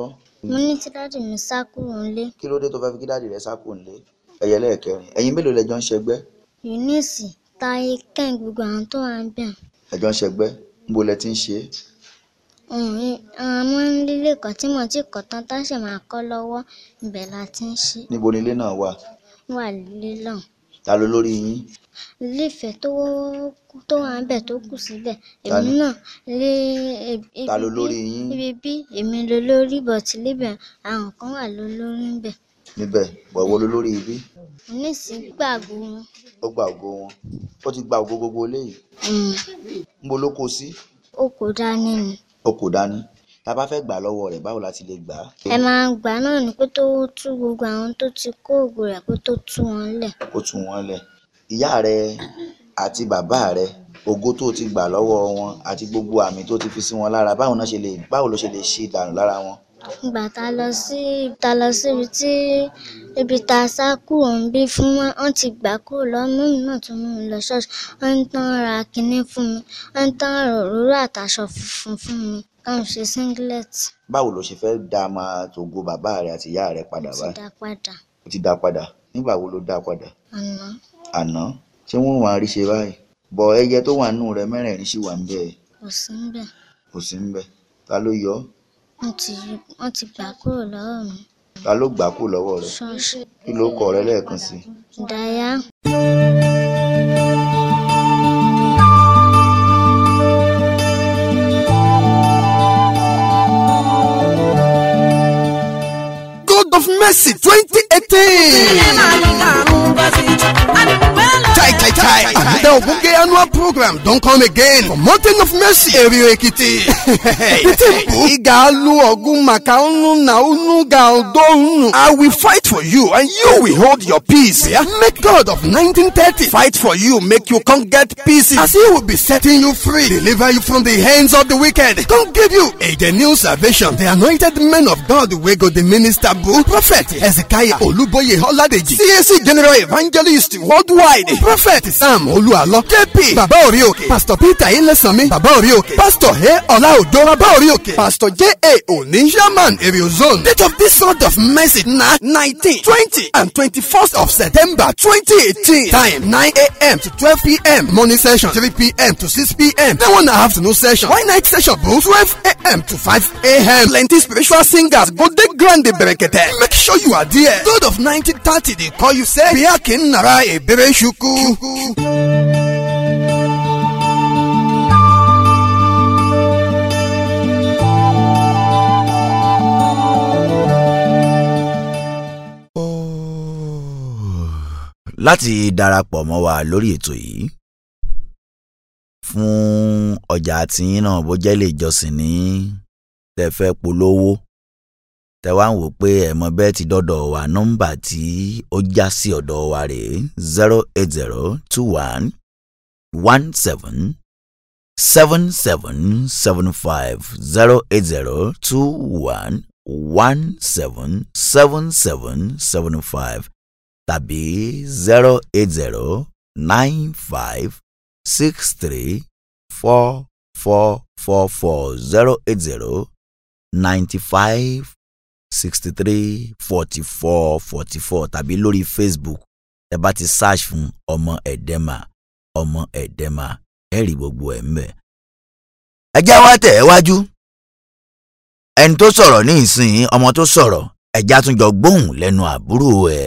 Speaker 12: mo ní tí dáàdì mi sá kúrò nílé
Speaker 5: kí ló dé tó fẹ́ fi kí dáàdì rẹ sákò nílé ẹ̀yẹ lẹ́ẹ̀kẹrin ẹ̀yin mélòó lẹjọ́ ń ṣẹgbẹ́
Speaker 12: eunice táyé kẹ́hìn gbogbo àwọn tó wà ń bẹ̀
Speaker 5: ẹjọ́ ń ṣẹgbẹ́ níbo lẹ ti ń ṣe é
Speaker 12: àwọn nílé kan tí mo ti kọ́ tán tá ṣe máa kọ́ lọ́wọ́ ibẹ̀ la ti ń ṣe
Speaker 5: níbo ni ilé náà wà
Speaker 12: wà lílọ̀
Speaker 5: ta ló lórí yín
Speaker 12: ilé ìfẹ́ tó tó wà ń bẹ̀ tó kù síbẹ̀
Speaker 5: Ta
Speaker 12: èmi
Speaker 5: ni?
Speaker 12: náà lé ibi
Speaker 5: ta ló
Speaker 12: bí-
Speaker 5: lórí yín
Speaker 12: ibi bí èmi ló lórí bọ̀tí níbẹ̀ àwọn kan wà ló lórí ń bẹ̀
Speaker 5: níbẹ̀ bọ̀wọ́ ló lórí ibi
Speaker 12: eunice gbàgbó wọn
Speaker 5: ó gba ògo wọn ó ti gba ògo gbogbo eléyìí
Speaker 12: um,
Speaker 5: níbo ló kó sí
Speaker 12: ó kò dání ni
Speaker 5: ó kò dání tá a bá fẹ́ gbà lọ́wọ́ rẹ̀ báwo la ti lè gbà á.
Speaker 12: ẹ máa gbà náà ni kó tó tú gbogbo àwọn tó ti kó ògo rẹ̀ kó tó tú wọn lẹ̀
Speaker 5: ó tú wọn lẹ̀ ìyá rẹ àti bàbá rẹ ògo tó ti gbà lọ́wọ́ wọn àti gbogbo àmì tó ti fi sí wọn lára báwo náà ṣe lè báwo ló ṣe lè ṣe ìdànù lára wọn.
Speaker 12: ìgbà tá a lọ sí tá a lọ síbi tí ibi tá a sá kúrò ń bí fún wọn wọn ti gbà kúrò lọ́mú mi náà tún mú mi lọ ṣọ́ọ̀ṣì wọ́n ń tán ra kinní fún mi wọ́n ń tán ra òróró àtàṣọ funfun fún mi káwọn ṣe singlet
Speaker 5: báwo ló ṣe fẹ́ dá máa tògo bàbá rẹ àti ìyá rẹ padà
Speaker 12: ti
Speaker 5: báyìí
Speaker 12: dá padà
Speaker 5: ó ti dá padà nígbà wo ló dá padà
Speaker 12: àná
Speaker 5: àná ṣé wọn wàá rí ṣe báyìí bọ ẹyẹ tó wà nínú rẹ mẹ́rẹ̀ẹ̀rin sì wà ń bẹ
Speaker 12: kò sí níbẹ̀
Speaker 5: kò sí ń bẹ ta ló yọ ọ́?
Speaker 12: wọ́n ti wọ́n ti gbà kúrò lọ́wọ́ mi
Speaker 5: ta ló gbà kú lọ́wọ́ rẹ
Speaker 12: ṣọ́ọ̀ṣì
Speaker 5: kí ló kọ rẹ lẹ́ẹ̀kan sí i.
Speaker 12: ìdáyà
Speaker 13: God of Mercy 2018. Chai Chai Chai. Another Ogunge annual program don come again for Mountain of Mercy Area Ekiti. The temple Igalu Ogun Maka Unu na Unu ga Odo Unu. I will fight for you and you will hold your peace. Yeah? Make God of 1930 fight for you, make you come get peace as he will be setting you free, deliver you from the hands of the wicked. Come give you a the new salvation. The anointed men of God wey go the minister boo prophet Hezekiah Oluboye Oladeji CAC General Evangelist worldwide prophet Sam Olualo JP Baba Orioke Pastor Peter Ilesanmi Baba Orioke Pastor He Olaodo Baba Orioke Pastor J.A. Oni Shaman Area Zone Date of this sort of message na 19 20 and 21st of September 2018 Time 9 a.m. to 12 p.m. Morning session 3 p.m. to 6 p.m. Then one afternoon session Why night session bro 12 a.m. to 5 a.m. Plenty spiritual singers go dey grand berekete Make sure you are there God of 1930 dey call you say Biakin Nara Ebere Shuku.
Speaker 5: láti darapọ̀ mọ́ wa lórí ètò yìí fún ọjà tiyín náà bó jẹ́ lè jọsìn ní tẹ́ fẹ́ polówó tẹ́ wá ń wò pé ẹ̀mọ bẹ́ẹ̀ ti dọ́dọ̀ wa nọ́mbà tí ó já sí ọ̀dọ̀ wa rèé zero eight zero two one one seven seven seven seven five zero eight zero two one one seven seven seven seven five tàbí zero eight zero nine five six three four four four four zero eight zero ninety five sixty three forty four forty four tàbí lórí Facebook ẹ bá ti search fún ọmọ ẹ̀dẹ́mà ọmọ ẹ̀dẹ́mà ẹ rí gbogbo ẹ̀ mbẹ̀. ẹ jẹ́ wá tẹ̀ ẹ́ wájú ẹni tó sọ̀rọ̀ ní ìsìn ọmọ tó sọ̀rọ̀ ẹ̀já tún jọ gbóhùn lẹ́nu àbúrò ẹ̀.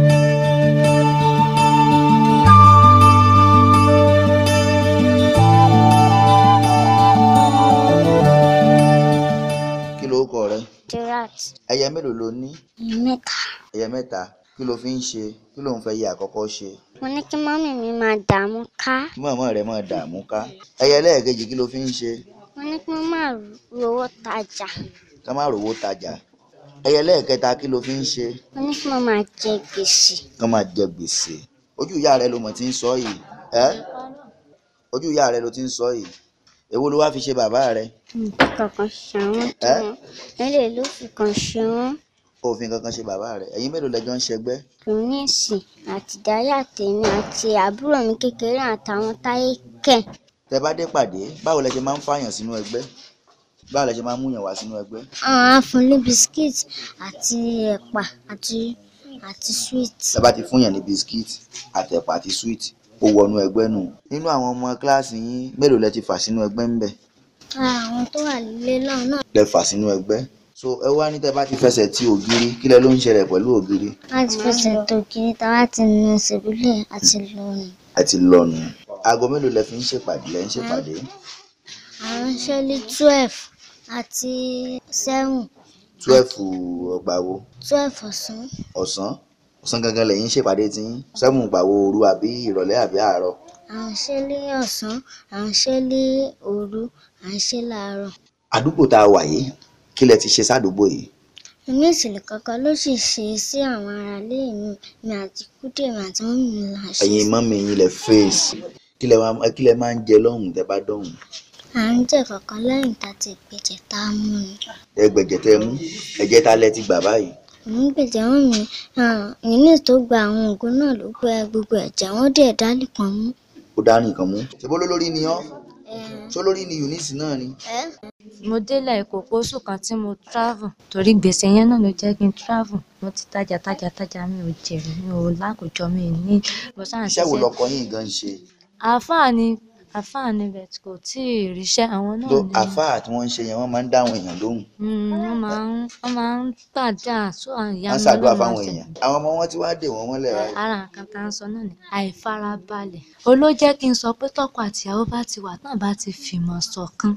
Speaker 5: kí ló kọ rẹ
Speaker 12: gerard
Speaker 5: ẹyẹ mélòó ló ní
Speaker 12: mẹ́ta
Speaker 5: ẹyẹ mẹ́ta kí ló fi ń ṣe kí ló ń fẹ́ yẹ àkọ́kọ́ ṣe
Speaker 12: mo ní kí mọ́mì mi máa dààmú ká
Speaker 5: kí màmá rẹ máa dààmú ká ẹyẹ lẹ́ẹ̀kejì kí ló fi ń ṣe
Speaker 12: mo ní kí wọ́n máa rówó tajà
Speaker 5: ká má rówó tajà ẹyẹ lẹ́ẹ̀kẹta kí ló fi ń ṣe
Speaker 12: mo ní kí wọ́n máa jẹ gbèsè
Speaker 5: kán máa jẹ gbèsè ojú ìyá rẹ ló mọ̀ tí ń sọ yìí ẹ́ ojú ìyá rẹ ló ti ń sọ yìí èwo ló wá fi ṣe bàbá rẹ
Speaker 12: nǹkan kankan ṣe wọ́n tó
Speaker 5: Ẹ́?
Speaker 12: wọn nílé ló fi kan ṣe wọ́n
Speaker 5: òfin kankan ṣe bàbá rẹ ẹ̀yin mélòó lẹjọ ń ṣẹgbẹ́
Speaker 12: kìrìnìsì àti dáyà tèmi àti àbúrò mi kékeré àtàwọn táyé kẹ̀
Speaker 5: tẹ bá dé pàdé báwo lẹ ṣe máa ń fààyàn sínú ẹgbẹ́ báwo lẹ ṣe máa ń múyàn wá sínú ẹgbẹ́
Speaker 12: àwọn á fún ní biskit àti ẹ̀pà àti àti sweet.
Speaker 5: tẹ bá ti fún yàn ní bisikíìtì àtẹ̀pà àti sweet ó wọnú ẹgbẹ́ nù nínú àwọn ọmọ kíláàsì yín mélòó lẹ ti fà sínú ẹgbẹ́ ń bẹ̀
Speaker 12: Ara àwọn tó wà nílé náà náà
Speaker 5: lẹ fà sínú ẹgbẹ́ so ẹ wá ní tẹ bá ti fẹsẹ̀ ti ògiri kí lẹ ló ń ṣẹlẹ̀ pẹ̀lú ògiri
Speaker 12: láti fẹsẹ̀ tó kiri tá a bá ti nu ṣèbílẹ̀ àti lónìí.
Speaker 5: ẹ ti lọnu aago mélòó lẹ fi ń ṣèpàdé lẹ ń ṣèpàdé
Speaker 12: àwọn ṣẹ́lí twelve àti seven
Speaker 5: twelve ọgbà wo
Speaker 12: twelve ọ̀sán
Speaker 5: ọ̀sán ọ̀sán gangan lẹ́yìn ṣèpàdé tí seven gbà wo òru àbí ìrọ̀lẹ́ àbí àárọ̀
Speaker 12: àwọn ṣẹ́lí ọ̀sán àwọn ṣẹ́lí òru àwọn ṣẹ́lí àárọ̀.
Speaker 5: àdúgbò tá a wà yìí kí lẹ ti ṣe sádùúgbò yìí
Speaker 12: inú ìṣẹ̀lẹ̀ kankan ló sì ṣe sí àwọn aráalé mi mi àti kúdè mi àti mọ́mí mi là ṣe.
Speaker 5: ẹ̀yin mọ́mì yín lẹ fèsì kí lẹ máa kí lẹ máa ń jẹ lọ́hùn tẹ bá dọ̀hùn
Speaker 12: à ń jẹ kankan lẹ́yìn tá a ti gbèjẹ̀ tá a mú ni.
Speaker 5: ẹgbẹ̀jẹ̀ tẹ mú ẹ̀jẹ̀ tá lẹ ti gbà báyìí
Speaker 12: òun gbèjẹ̀ wọn mi ìní tó gba àwọn oògùn náà ló gbé gbogbo ẹ̀jẹ̀ wọn dẹ̀ dálì kan mú.
Speaker 5: ó dá nìkan mú ṣe bó lólórí ni ọ́ ṣó lórí ni Eunice náà ni
Speaker 3: mo délẹ̀ èkó pósù kan tí mo travel torí gbèsè yẹn náà ló jẹ́ kí n travel mo ti tajà tajà tajà mi ò jèrè mi ò lákòjọ mi ò ní mo sáà ń
Speaker 5: iṣẹ́ wo
Speaker 3: ṣiṣẹ́
Speaker 5: lọkọ yín gan ṣe
Speaker 3: àáfàá ni àáfàá ni bẹ̀t kò tí ì ríṣẹ́ àwọn náà
Speaker 5: tó
Speaker 3: ni
Speaker 5: àfáà tí wọ́n ń ṣe yẹn wọ́n máa ń dáhùn èèyàn lóhùn
Speaker 3: Mm, wọ́n máa ń wọ́n máa ń gbàdá sọ ìyá
Speaker 5: wọ́n
Speaker 3: mi
Speaker 5: ṣàdúrà
Speaker 3: náà máa
Speaker 5: fáwọn
Speaker 3: ń ṣe
Speaker 5: èèyàn àwọn ọmọ wọn tí wàá dè wọ́n mọ́lẹ̀ báyìí
Speaker 3: ara nǹkan tá à ń sọ náà ni àìfarabalẹ̀ ó ló jẹ́ kí n sọ pé tọkọ àtìyàwó bá ti wà náà bá ti fìmọ̀ ṣọ̀kan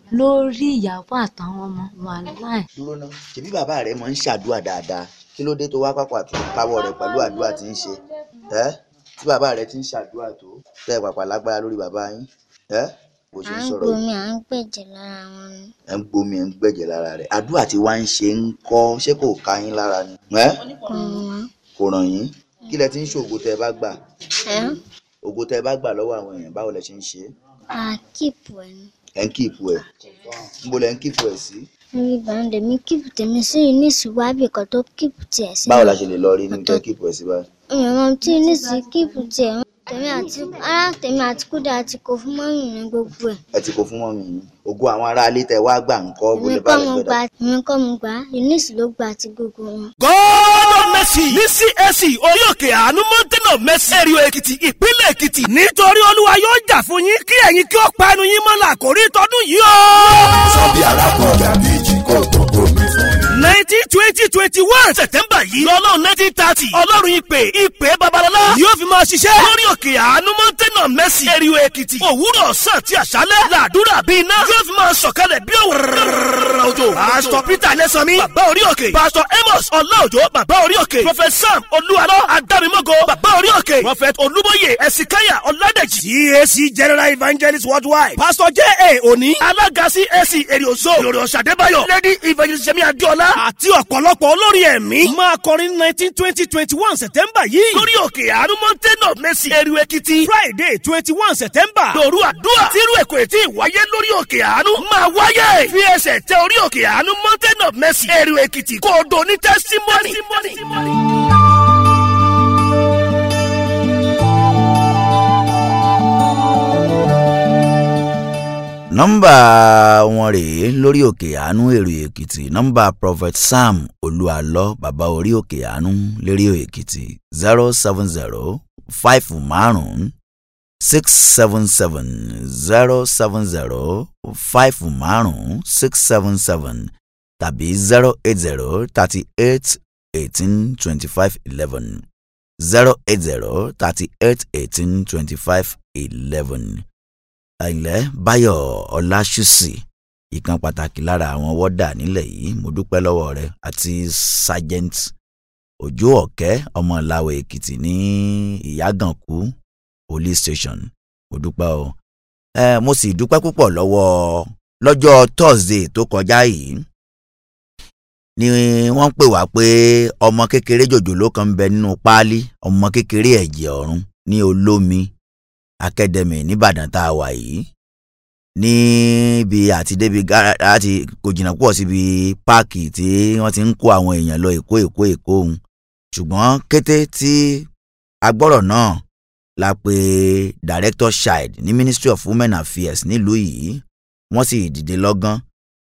Speaker 3: lórí ìyàwó àtàwọn ọmọ wà láì
Speaker 5: dúró ná ṣèbí bàbá rẹ máa ń ṣàdúrà dáadáa kí ló dé tó wá pàpà tó káwọ́ rẹ̀ pẹ̀lú àdúrà tí ń ṣe ẹ́ tí bàbá rẹ ti ń ṣàdúrà tó tẹ́ ẹ pàpà lágbára lórí bàbá yín ẹ́ bó ṣe
Speaker 12: à
Speaker 5: ń
Speaker 12: ń
Speaker 5: sọ̀rọ̀ yìí
Speaker 12: gbomi à ń gbèjẹ̀ lára wọn ni.
Speaker 5: ẹ ń gbomi ẹ ń gbẹ̀jẹ̀ lára rẹ̀ àdúrà tí wàá ń ṣe ń kọ́ ṣé kò ká yín lára ni ẹ́
Speaker 12: kò wọ́n.
Speaker 5: kò ràn yín kí lẹ ti ń ṣe ògo tẹ́ ẹ bá gbà
Speaker 12: ẹ́
Speaker 5: ògo tẹ́ ẹ bá gbà lọ́wọ́ àwọn èèyàn báwo lẹ ṣe ń ṣe é?
Speaker 12: à kíìpù ẹ̀ ni.
Speaker 5: ẹ ń kíìpù ẹ̀ níbo lẹ ń kíìpù ẹ̀ sí
Speaker 12: níbi ìbànú lèmi kíìpù tèmi sí ìníṣì wábì kan tó kíìpù tiẹ̀ sí.
Speaker 5: báwo la ṣe lè lọ rí níbi tẹ́ kíìpù ẹ̀ sí báyìí
Speaker 12: ìrànwọ́ tí ìníṣì kíìpù tiẹ̀ ń tèmi àti ara tèmi àti kúdà àti kò fún mọ́mì mi gbogbo ẹ̀.
Speaker 5: ẹ ti kó fún mọ́mì yín ògo àwọn aráalé tẹ́ wá gbà ń kọ́ bó
Speaker 12: èmi
Speaker 5: lè bá
Speaker 12: kọ́
Speaker 5: lè
Speaker 12: mo
Speaker 5: gbẹdọ̀
Speaker 12: gbà èmi kọ́ mo gbà ìníṣì ló gbà àti gbogbo wọn.
Speaker 9: God of mercy ní CAC orí òkè àánú mountain of mercy ẹ̀rìó èkìtì ìpínlẹ̀ èkìtì nítorí olúwa yóò jà fún yín kí ẹ̀yin kí ó pa ẹnu yín mọ́lá àkórí tọdún yìí o.
Speaker 10: Sábì arákùnrin àbí ìjì kò tó omi fún mi.
Speaker 9: nineteen twenty twenty one september yìí lọ́lọ́run nineteen thirty ọlọ́run ìpè ìpè babalọ́lá yóò fi máa ṣiṣẹ́ lórí òkè àánú mountain of mercy ẹ̀rìó èkìtì òwúrọ̀ ọ̀sán àti àṣálẹ́ làdúrà bíi iná yóò fi máa sọ̀kalẹ̀ bí òwúrọ̀ òjò pásítọ̀ peter lẹ́sànmí bàbá orí òkè pásítọ̀ amos ọláòjò bàbá orí òkè prophet sam olúwarọ adámímọ́gò bàbá orí òkè prophet olúbóyè ẹ̀sìkáyà ọ̀làdẹ̀jì cac general evangelist worldwide pastor j a òní alága cac èrìòzó lórí ọ̀sàdébáyọ̀ lady evangelist sẹ́mi adéọlá àti ọ̀pọ̀lọpọ̀ olórin ẹ̀mí máa kọrin nineteen twenty twenty one september yìí lórí òkè àánú mountain of mercy èrìò èkìtì friday twenty one september lóru àdúrà tírú èkó ètí ìwáyé lórí òkè àánú máa wáyé fi ẹsẹ̀ tẹ orí òkè àánú mountain of mercy èrìò èkìtì kó o do ní testimony.
Speaker 5: nọ́mbà wọn rèé lórí òkè àánú èrò èkìtì nọ́mbà prophet sam olúalọ bàbá orí òkè àánú lérí èkìtì zero seven zero five márùn six seven seven zero seven zero five márùn six seven seven tàbí zero eight zero thirty eight eighteen twenty five eleven zero eight zero thirty eight eighteen twenty five eleven àìlẹ́ báyọ̀ ọláṣùsì ìkan pàtàkì lára àwọn wọ́dà nílẹ̀ yìí mo dúpẹ́ lọ́wọ́ rẹ àti sergeant òjó ọ̀kẹ́ ọmọ ìlàwọ̀ èkìtì ní ìyàgànkù police station mo dúpẹ́ o ẹ mo sì dúpẹ́ púpọ̀ lọ́wọ́ lọ́jọ́ thursday tó kọjá yìí ni wọ́n pè wá pé ọmọ kékeré jòjòló kan ń bẹ nínú páálí ọmọ kékeré ẹ̀jẹ̀ ọ̀run ní olómi academy nìbàdàn tá a wà yìí níbi àti débi láti kò jìnnà pọ̀ síbi páàkì tí wọ́n ti ń kó àwọn èèyàn lọ èkó èkó èkó òun ṣùgbọ́n kété tí agbọ́rọ̀ náà la pè director child ní ministry of women affairs nílùú yìí wọ́n sì dìde lọ́gán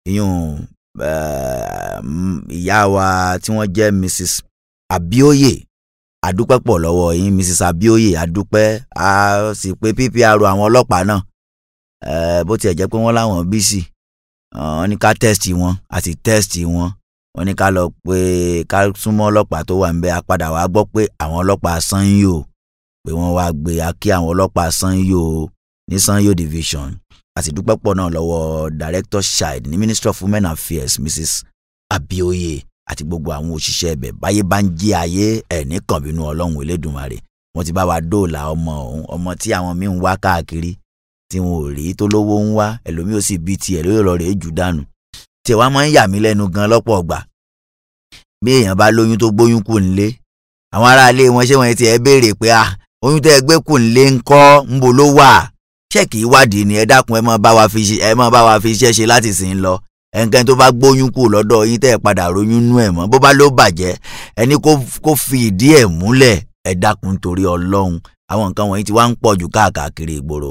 Speaker 5: ìyún eh, m- ìyá wa tí wọ́n jẹ́ mrs abioye adúpẹ́ pọ̀ lọ́wọ́ yín mrs abioye adúpẹ́ a sì pé ppr àwọn ọlọ́pàá náà eh, bó tiẹ̀ jẹ́ pé wọ́n láwọn bísí wọ́n ní ká tẹ́sítì wọn a sì tẹ́sítì wọn wọ́n ní ká lọ pé ká súnmọ́ ọlọ́pàá tó wà níbẹ̀ a padà wá gbọ́ pé àwọn ọlọ́pàá sanyo pé wọ́n wá gbé a kí àwọn ọlọ́pàá sanyo ní sanyo division a sì dúpẹ́ pọ̀ náà lọ́wọ́ director child ní ministry of women affairs mrs abioye àti gbogbo àwọn òṣìṣẹ́ ibẹ̀ báyé bá ń jí ayé ẹ̀ ní kànbínú ọlọ́run elédùnmarè wọ́n ti bá wa dóòlà ọmọ ọ̀hún ọmọ tí àwọn míì ń wá káàkiri tí wọn ò rí tó lówó ń wá ẹlòmíì ó sì bí tiẹ̀ lórí ọ̀rọ̀ rẹ̀ jù dànù tí ẹ̀ wá máa ń yà mí lẹ́nu gan lọ́pọ̀ ọgbà bí èèyàn bá lóyún tó gbóyún kù nílé àwọn aráalé wọn ṣé wọn ti ẹ béèrè pé à oyún tẹ́ ẹ gbé kù nílé ń kọ́ ń bo ló wà ṣẹ́ẹ̀kì ìwádìí ni ẹ dákun ẹ máa bá wa fi ṣe ẹ máa bá wa fi iṣẹ́ ṣe láti sìn lọ ẹnikẹ́ni tó bá gbóyún kù lọ́dọ̀ yín tẹ́ ẹ padà róyún nú ẹ̀ mọ́ bó bá ló bàjẹ́ ẹni kó- kó fi ìdí ẹ̀ múlẹ̀ ẹ dákun torí ọlọ́run àwọn nǹkan wọ̀nyí ti wá ń pọ̀ jù káàkiri ìgboro.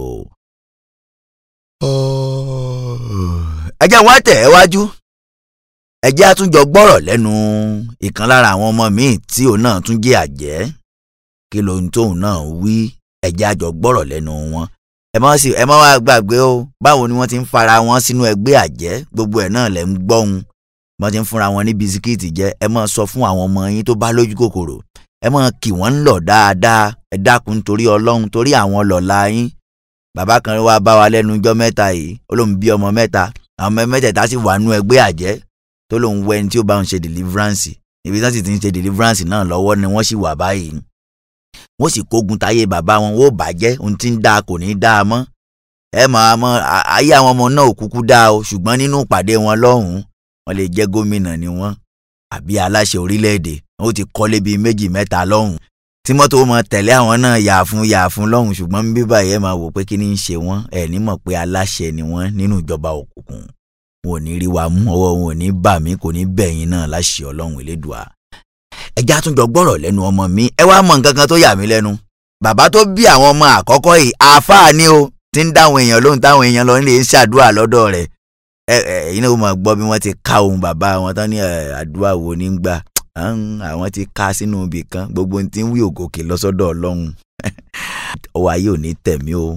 Speaker 5: ẹ jẹ́ wá tẹ̀ ẹ́ wájú ẹ jẹ́ àtúnjọ gbọ́rọ̀ lẹ́nu ìkan lára àwọn ọmọ míì tí òun náà tún jẹ́ àjẹ́ kí lohun tóun náà wí ẹ jẹ́ àjọ gbọ́rọ̀ lẹ́nu wọn ẹ má sì ẹ má wá gbàgbé o báwo ni wọ́n ti ń fara wọn sínú ẹgbẹ́ àjẹ́ gbogbo ẹ̀ náà lẹ̀ ń gbọ́hun wọ́n ti ń fúnra wọn ní bisikíìtì jẹ ẹ má sọ fún àwọn ọmọ yín tó bá lójú kòkòrò ẹ má kì wọ́n ń lọ dáadáa ẹ dákun torí ọlọ́run torí àwọn lọ́la yín bàbá kan wá bá wa lẹ́nu ọjọ́ mẹ́ta yìí ó lóun bí ọmọ mẹ́ta àwọn ọmọ mẹ́tẹ̀ẹ̀ta sì wà nú ẹgbẹ́ àjẹ́ tó lóun wẹ́ ẹni tí ó bá ń ṣe deliverance ibi tí wọ́n sì ti ń ṣe deliverance náà lọ́wọ́ ni wọ́n sì wà báyìí wọ́n sì kógun táyé bàbá wọn wọ́n ò bàjẹ́ ohun tí ń dáa kò ní í dáa mọ́ ẹ máa mọ à- ayé àwọn ọmọ náà ò kúkú dáa o ṣùgbọ́n nínú ìpàdé wọn lọ́hùn-ún wọ́n lè jẹ́ gómìnà ni wọ́n àbí aláṣẹ orílẹ̀-èdè wọ́n ti kọ́lé bíi méjì mẹ́ta lọ́hùn-ún tí mọ́tò mọ tẹ̀lé àwọn náà yà fún yà fún lọ́hùn ṣùgbọ́n bí báyìí ẹ máa wò pé kí ni ń ṣe wọ́n ẹ̀ ní mọ̀ pé aláṣẹ ni wọ́n nínú ìjọba òkùnkùn wọn ò ní rí wa mú ọwọ́ wọn ò ní bà mí kò ní bẹ̀yìn náà láṣẹ ọlọ́run elédùà ẹjẹ́ àtúnjọ gbọ́rọ̀ lẹ́nu ọmọ mi ẹ wá mọ nǹkan kan tó yà mí lẹ́nu bàbá tó bí àwọn ọmọ àkọ́kọ́ yìí àáfàá ni o ti ń dáwọn èèyàn lóhùn táwọn èèyàn lọ nílé ṣàdúrà lọ́dọ̀ rẹ̀ ẹ ẹ ẹ̀yin náà ó máa gbọ́ bí wọ́n ti ká ohun bàbá wọn tán ní ẹ, àdúrà wo ní gbà Ahn, àwọn ti ká sínú ibì kan gbogbo ohun tí ń wí ògòkè lọ́sọ́dọ̀ ọlọ́run ọwọ́ ayé ò ní tẹ̀mí o.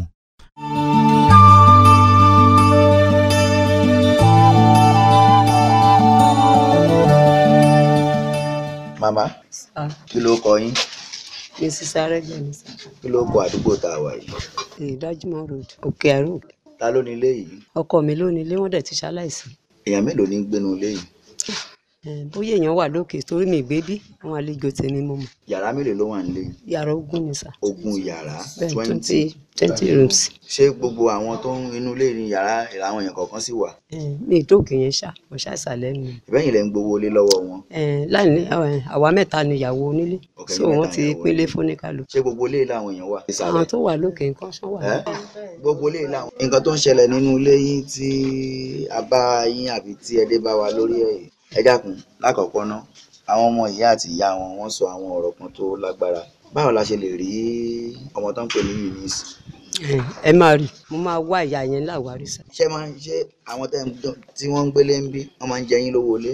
Speaker 5: màmá kí ló kọ yín
Speaker 14: mrs arẹgbẹmí sá
Speaker 5: kí ló kọ àdúgbò tá a wà yìí
Speaker 14: ìdájúmọ road òkè àrò
Speaker 5: ta ló ní ilé yìí
Speaker 14: ọkọ mi ló ní ilé wọn dẹ ti ṣaláìsí
Speaker 5: èèyàn mélòó ní ń gbénu ilé yìí
Speaker 14: Eh, bóyá èèyàn wà lókè torí mi gbé bí àwọn àlejò tèmi mo mọ
Speaker 5: yàrá mélòó ló wà nílé yìí
Speaker 14: yàrá ogún ni sá
Speaker 5: ogún yàrá
Speaker 14: bẹ́ẹ̀
Speaker 5: twenty
Speaker 14: twenty twenty rooms
Speaker 5: ṣé gbogbo àwọn tó ń inú ilé ní yàrá àwọn èèyàn kọ̀ọ̀kan sì wà
Speaker 14: Eh, mi ìdókè yẹn ṣá mo ṣá ìsàlẹ̀ mi
Speaker 5: ìbẹ́yìn lẹ́ ń gbowó lé lọ́wọ́ wọn
Speaker 14: láìní eh, àwa mẹ́ta ni ìyàwó onílé
Speaker 5: Okay,
Speaker 14: so
Speaker 5: yín
Speaker 14: wọ́n
Speaker 5: mẹ́ta
Speaker 14: ti
Speaker 5: ìyàwó
Speaker 14: pínlé fóníkàlù
Speaker 5: ṣé gbogbo ilé làwọn èèyàn wà
Speaker 14: àwọn tó wà lókè nǹkan ṣán wà
Speaker 5: ẹ́ gbogbo ilé làwọn. nǹkan tó ń ṣẹlẹ̀ nínú ilé yín tí a bá yín àbí tí ẹ dé bá wa lórí ẹ̀ ẹ dákun lákọ̀ọ́kọ́ ná àwọn ọmọ ìyá àti ìyá wọn wọ́n sọ àwọn ọ̀rọ̀ kan tó lágbára báwo la ṣe lè rí ọmọ tó ń pè ní Eunice
Speaker 14: Eh, ẹ máa rí mo máa wá ìyá yẹn láwárí sá
Speaker 5: ṣé máa ń ṣe àwọn tẹ́ ń dán- tí wọ́n ń gbélé ń bí wọ́n máa ń jẹ yín lówó ilé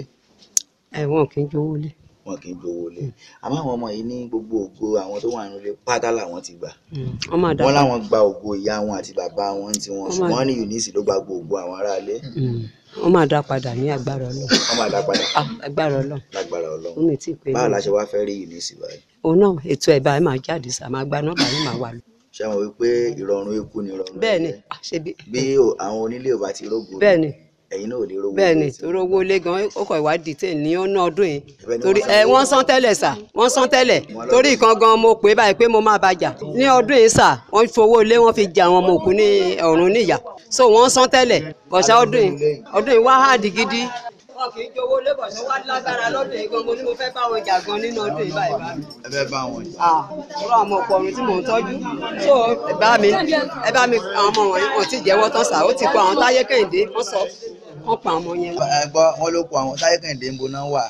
Speaker 14: ẹ wọn kì í jowó lé
Speaker 5: wọn kì í gbowó ilé àmọ́ àwọn ọmọ yìí ní gbogbo ògo àwọn tó wà nínú ilé pátá làwọn ti gbà
Speaker 14: wọ́n máa dá
Speaker 5: wọ́n láwọn gba ògo ìyá wọn àti bàbá wọn tí wọ́n
Speaker 14: Wọ́n máa-
Speaker 5: ṣùgbọ́n ní Eunice ló gba gbogbo àwọn aráalé
Speaker 14: Mm. wọ́n máa dá padà ní agbára Ọlọ́run
Speaker 5: wọ́n máa dá padà
Speaker 14: agbára Ọlọ́run
Speaker 5: lágbára
Speaker 14: ó
Speaker 5: Ọlọ́run
Speaker 14: mi tí ì pé
Speaker 5: báwo la
Speaker 14: méjì.
Speaker 5: ṣe wá fẹ́ rí Eunice báyìí
Speaker 14: òun náà ètò ẹ̀ báyìí máa jáde sá máa gba nọ́mbà yín máa wà lọ.
Speaker 5: ṣé wọn wípé ìrọ̀rùn eku ni ìrọ̀rùn
Speaker 14: bẹ́ẹ̀ ni
Speaker 5: ẹyẹ.
Speaker 14: ah, ṣe bí
Speaker 5: bí o- àwọn onílé ò bá ti rógo
Speaker 14: bẹ́ẹ̀ ni
Speaker 5: ẹ̀yin náà ò lè rógo
Speaker 14: bẹ́ẹ̀ ni torí owó ilé gan ó kọ̀ ìwádìí tẹ̀ ní ọ̀nà ọdún yìí
Speaker 5: Ibẹ̀ ni
Speaker 14: torí
Speaker 5: wọ́n
Speaker 14: ẹ
Speaker 5: san
Speaker 14: wọ́n san tẹ́lẹ̀ sà wọ́n san tẹ́lẹ̀ torí ìkan gan mo pè é báyìí pé mo máa bàjà ní ọdún yìí sà wọ́n fowó ilé wọ́n fi jẹ àwọn ọmọ òkú ní ọ̀run níyà so wọ́n san tẹ́lẹ̀ bọ̀ṣà ọdún yìí ọdún yìí wá háàdì gidi. wọn kì í jowó lé bọ̀ṣà wá lágbára lọ́dún yìí gan mo ní mo fẹ́ bá wọn jà gan nínú ọdún yìí báyìí bá mi
Speaker 5: ẹ fẹ́ bá wọn jà
Speaker 14: ọ̀rọ̀ àwọn ọ̀pọ̀ ọ̀run tí mò ń tọ́jú so ẹ bá mi ẹ bá mi àwọn ọmọ wọ̀nyí wọn ti jẹ́wọ́ tán sà ó ti kọ àwọn táyé kẹ́hìndé wọ́n sọ wọ́n pa ọmọ yẹn.
Speaker 5: ẹ gbọ́ wọn ló kó àwọn táyé kẹ́hìndé ń bo náà wà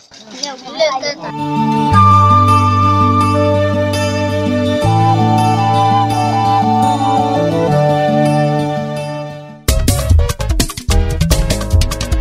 Speaker 7: bóyá náà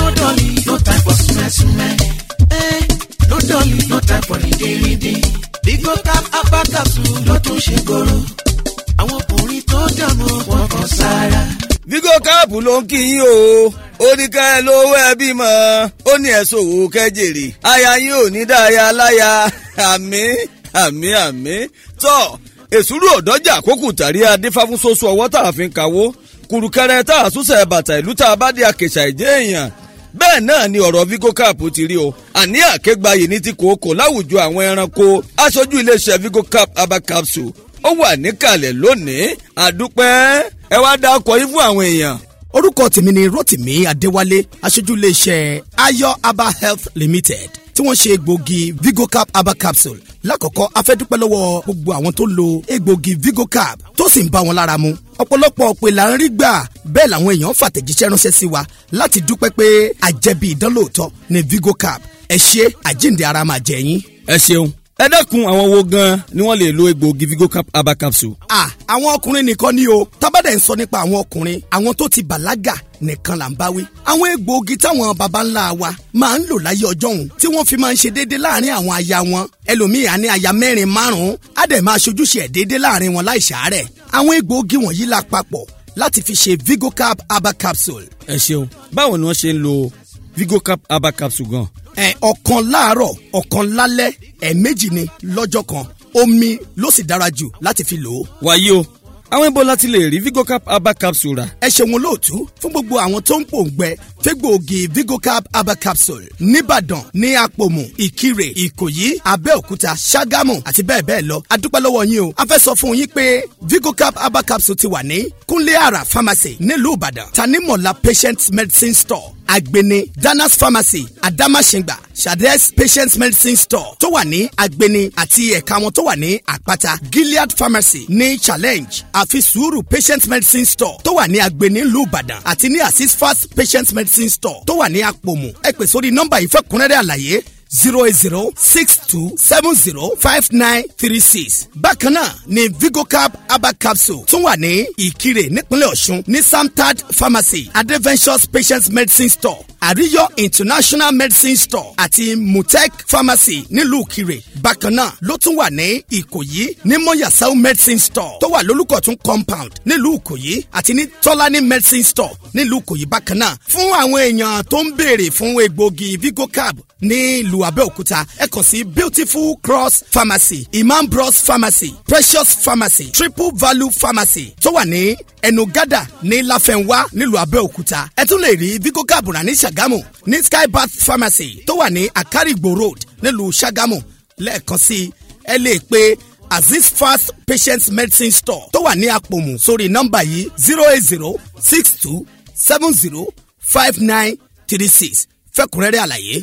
Speaker 6: no dolly, no time for smell smell. Eh, no dolly, no time for rìndìnrìndìn. Bigo cap apá capsule ló tún ṣe gbòòrò. Àwọn ọkùnrin tó dààmú wọn kàn sára.
Speaker 15: vigo cap ló ń kí yín o ó ní ká ẹ lówó ẹ bímọ ó ní ẹ sòwò kẹjèrè aya yín ò ní dáaya láya àmì àmì àmì tọ èsúrú ọdọjà àkókò tàrí adífáfúnṣoṣo ọwọ́ tá a fi ń kawó kùrùkẹrẹ tá a súnṣẹ bàtà ìlú tá a bá dé àkèṣà ìjẹ èèyàn bẹ́ẹ̀ náà ni ọ̀rọ̀ vigo cap ti rí o àní àkégbáyé ní ti kòókò láwùjọ àwọn ẹranko aṣojú iléeṣẹ́ vigo cap herbal capsule ó wà níkàlẹ̀ lónìí àdúpẹ́ ẹ wá dá ọkọ̀ yín fún àwọn èèyàn.
Speaker 11: orúkọ tèmi ni rotimi adéwálé aṣojú iléeṣẹ́ ayo aba health limited tí wọ́n ṣe egbòogi vigocap aba capsule lákọ̀ọ́kọ́ afẹ́dúpẹ́ lọ́wọ́ gbogbo àwọn tó lo egbòogi vigocap tó sì ń bá wọn lára mu ọ̀pọ̀lọpọ̀ pé là ń rí gbà bẹ́ẹ̀ làwọn èèyàn fàtẹ̀jíṣẹ́ ránṣẹ́ sí wa láti dúpẹ́ pé àjẹbí ìdánlóòótọ́ ni vigocap ẹ ṣe àjíǹde ara máa jẹ yín.
Speaker 15: ẹ ṣeun ẹ dẹ́kun àwọn wo gan ni wọ́n lè lo egbòogi vigocap herbal capsule.
Speaker 11: ah àwọn ọkùnrin nìkan ni o tábàdẹ̀ ń sọ nípa àwọn ọkùnrin àwọn tó ti bàlágà nìkan là ń bá wí. àwọn egbòogi táwọn baba ńlá wa máa ń lò láyé ọjọ́ òun tí wọ́n fi máa ń ṣe déédé láàrin àwọn aya wọn ẹlòmíì á ní aya mẹ́rin márùn-ún á dẹ̀ máa ṣojúṣe ẹ̀ déédé láàrin wọn láì ṣàárẹ̀. àwọn egbòogi wọ̀nyí la papọ̀ láti fi ṣe vigocap herbal capsule.
Speaker 15: ẹ ṣeun báwo ni wọ́n ṣe ń lo vigocap herbal capsule gan.
Speaker 11: ẹ ọ̀kan láàárọ̀ ọ̀kan lálẹ́ ẹ̀ẹ̀mejì ni lọ́jọ́ kan omi ló sì dára jù láti fi lò ó.
Speaker 15: wàyí o àwọn ibo láti lè rí vigocap herbal capsule rà.
Speaker 11: ẹ ṣeun olóòtú fún gbogbo àwọn tó ń pòǹgbẹ fẹgbòogi vigocap herbal capsule nìbàdàn ní àpòmù ìkirè ìkòyí abẹ́òkúta ṣàgámù àti bẹ́ẹ̀ bẹ́ẹ̀ lọ adúpẹ́ lọ́wọ́ yín o a fẹ́ sọ fún yín pé vigocap herbal capsule ti wà ní kúnlé àrà pharmacy nílùú ìbàdàn tanimola patient medicine store agbeni danas pharmacy adamasingba shades patient medicine store tó wà ní agbeni àti ẹ̀ka wọn tó wà ní àpáta gilead pharmacy ní challenge àfi sùúrù patient medicine store tó wà ní agbeni ìlú ìbàdàn àti ní assist fast patient medicine store tó wà ní àpòmù ẹ pè sórí nọ́mbà yìí fẹ́ kúnrẹ́rẹ́ àlàyé zero eight zero six two seven zero five nine three six. bákan náà ni vigocap herbal capsule tún wà ní ìkirè nípínlẹ̀ ọ̀ṣun ní samtad pharmacy adventures patient medicine store àríyọ international medicine store àti mutech pharmacy nílùú ìkirè. bákan náà ló tún wà ní ìkòyí ní mọ̀yàsáù medicine store tó wà lólùkọ̀tún compound nílùú ìkòyí àti ní tọ́lání medicine store nílùú ìkòyí bákan náà. fún àwọn èèyàn tó ń béèrè fún egbògi vigocap ní ìlú abẹ́òkúta ẹ kàn sí beautiful cross pharmacy imam bros pharmacy precious pharmacy triple value pharmacy tó wà ní ẹnu gádà ní láfẹnwá nílùú abẹ́òkúta ẹ tún lè rí vigocap rà ní sàgámù ní skybath pharmacy tó wà ní akarigbo road nílùú sàgámù lẹ́ẹ̀kan sí ẹ lè pe aziz fast patient medicine store tó wà ní àpòmù sórí nọ́mbà yìí zero eight zero six two seven zero five nine three six fẹ́kùnrẹ́rẹ́ àlàyé.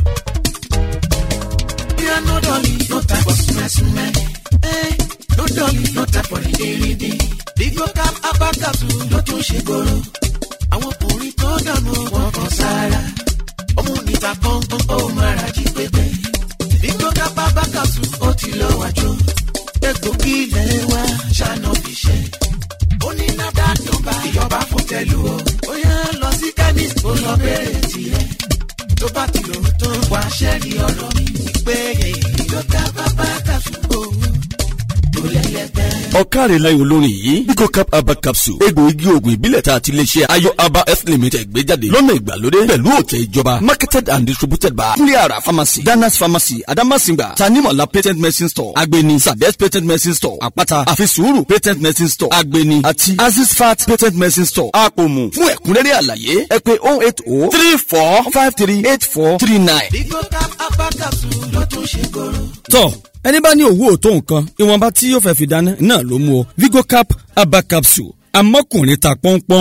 Speaker 6: Yeah, no dolly, no time for smell smell. Eh, no dolly, no time for rìndìnrìndìn. Vigocap herbal capsule ló tún ṣe gbòòrò. Àwọn ọkùnrin tó dànù wọn kan sára. Ọmọ níta pọ́npọ́n ó máa ra jí pépé. Vigocap herbal capsule ó ti lọ wájú. Egbògi ilẹ̀ wa ṣáná fi ṣe. Ó ní nádà tó bá ìjọba fún tẹ̀lú o. Ó yá lọ sí chemist ó lọ bẹ̀rẹ̀ tiẹ̀. Tó bá ti lò ó tán wá ṣẹ́ẹ̀rì ọ̀rọ̀ mi pé Vigocap herbal capsule ó tó lẹ́lẹ́gbẹ́.
Speaker 15: ọ̀kàrẹ̀ láyò olórin yìí vigocap herbal capsule egbòogi oògùn ìbílẹ̀ tá a ti lè ṣe ayọ̀ herbal health limited gbé jáde lọ́nà ìgbàlódé pẹ̀lú òtẹ̀ ìjọba marketed and distributed by cleara pharmacy danas pharmacy adamasinga tanimola patent medicine store agbeni sabes patent medicine store àpáta àfisùúrù patent medicine store agbeni àti azizfat patent medicine store àpòmù fún ẹ̀kúnrẹ́rẹ́ àlàyé ẹ pé oh eight oh three four five three eight four three nine.
Speaker 6: Vigocap herbal capsule ló tún ṣe gbòòrò.
Speaker 15: tọ́ ẹni bá ní òwú òtó nǹkan ìwọ̀nba tí yóò fẹ́ fi dáná náà ló mú o vigocap herbal capsule amọ́kùnrin ta pọ́npọ́n.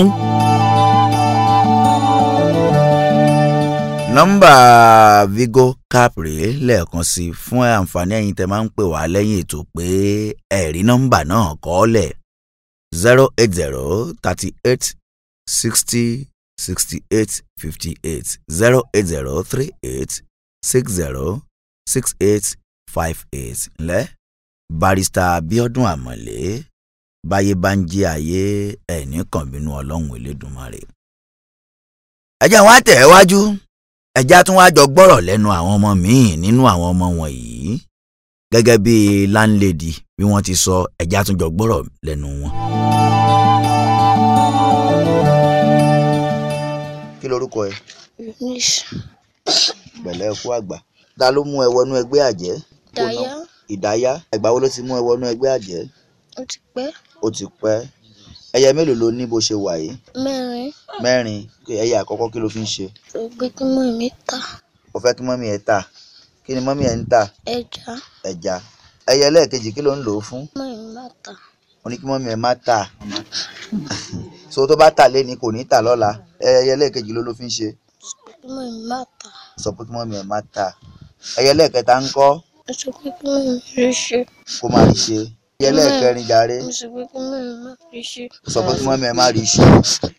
Speaker 5: nọ́mbà vigo cap rèé lẹ́ẹ̀kan sí i fún àǹfààní ẹ̀yin tẹ́ máa ń pè wá lẹ́yìn ètò pé ẹ̀rí nọ́mbà náà kọ́ lẹ̀ zero eight zero thirty eight sixty sixty eight fifty eight zero eight zero three eight six zero six eight five eight ńlẹ́ barista abiodun amọ̀lé báyé bá ń jí ayé ẹ̀ ní kànbínú ọlọ́run elédùnmarè. ẹjẹ́ wọn á tẹ̀ ẹ́ wájú ẹjẹ́ á tún wá jọ gbọ́rọ̀ lẹ́nu àwọn ọmọ míì nínú àwọn ọmọ wọ̀nyí gẹ́gẹ́ bí láńlẹ́dì bí wọ́n ti sọ ẹjẹ́ á tún jọ gbọ́rọ̀ lẹ́nu wọn. kí lorúkọ ẹ pẹ̀lẹ́ kú àgbà ta ló mú ẹ wọnú ẹgbẹ́ àjẹ́
Speaker 12: Dàyà
Speaker 5: ìdáyà ìgbà wo ló ti mú ẹ wọnú ẹgbẹ́ àjẹ́
Speaker 12: ó ti pẹ́
Speaker 5: ó ti pẹ́ ẹyẹ mélòó ló ní bó ṣe wà yìí
Speaker 12: mẹ́rin
Speaker 5: mẹ́rin ẹyẹ àkọ́kọ́ kí ló fi ń ṣe
Speaker 12: tó gbé kí mọ́ mi ta
Speaker 5: ó fẹ́ kí mọ́mí ẹ tà kí ni mọ́mí ẹ ń tà
Speaker 12: ẹja
Speaker 5: ẹja ẹyẹ ẹlẹ́ẹ̀kejì kí ló ń lò ó fún
Speaker 12: mọ́ mi má ta
Speaker 5: ó ní kí mọ́mí ẹ má tà so tó bá tà lé ní kò ní tà lọ́la ẹyẹ ẹlẹ́ẹ̀kejì ló ló fi ń ṣe
Speaker 12: kí mọ́ mi má ta
Speaker 5: sọ pé kí mọ́mí ẹ má tà ẹyẹ ẹlẹ́ẹ̀kẹta ń kọ́
Speaker 12: mo sọ pé kí mọ́ mi rí ṣe
Speaker 5: kó má rí ṣe ẹyẹ ẹlẹ́ẹ̀kẹrin jàre
Speaker 12: mo sọ pé kí mọ́ mi má rí ṣe
Speaker 5: sọ pé kí mọ́mí ẹ má rí ṣe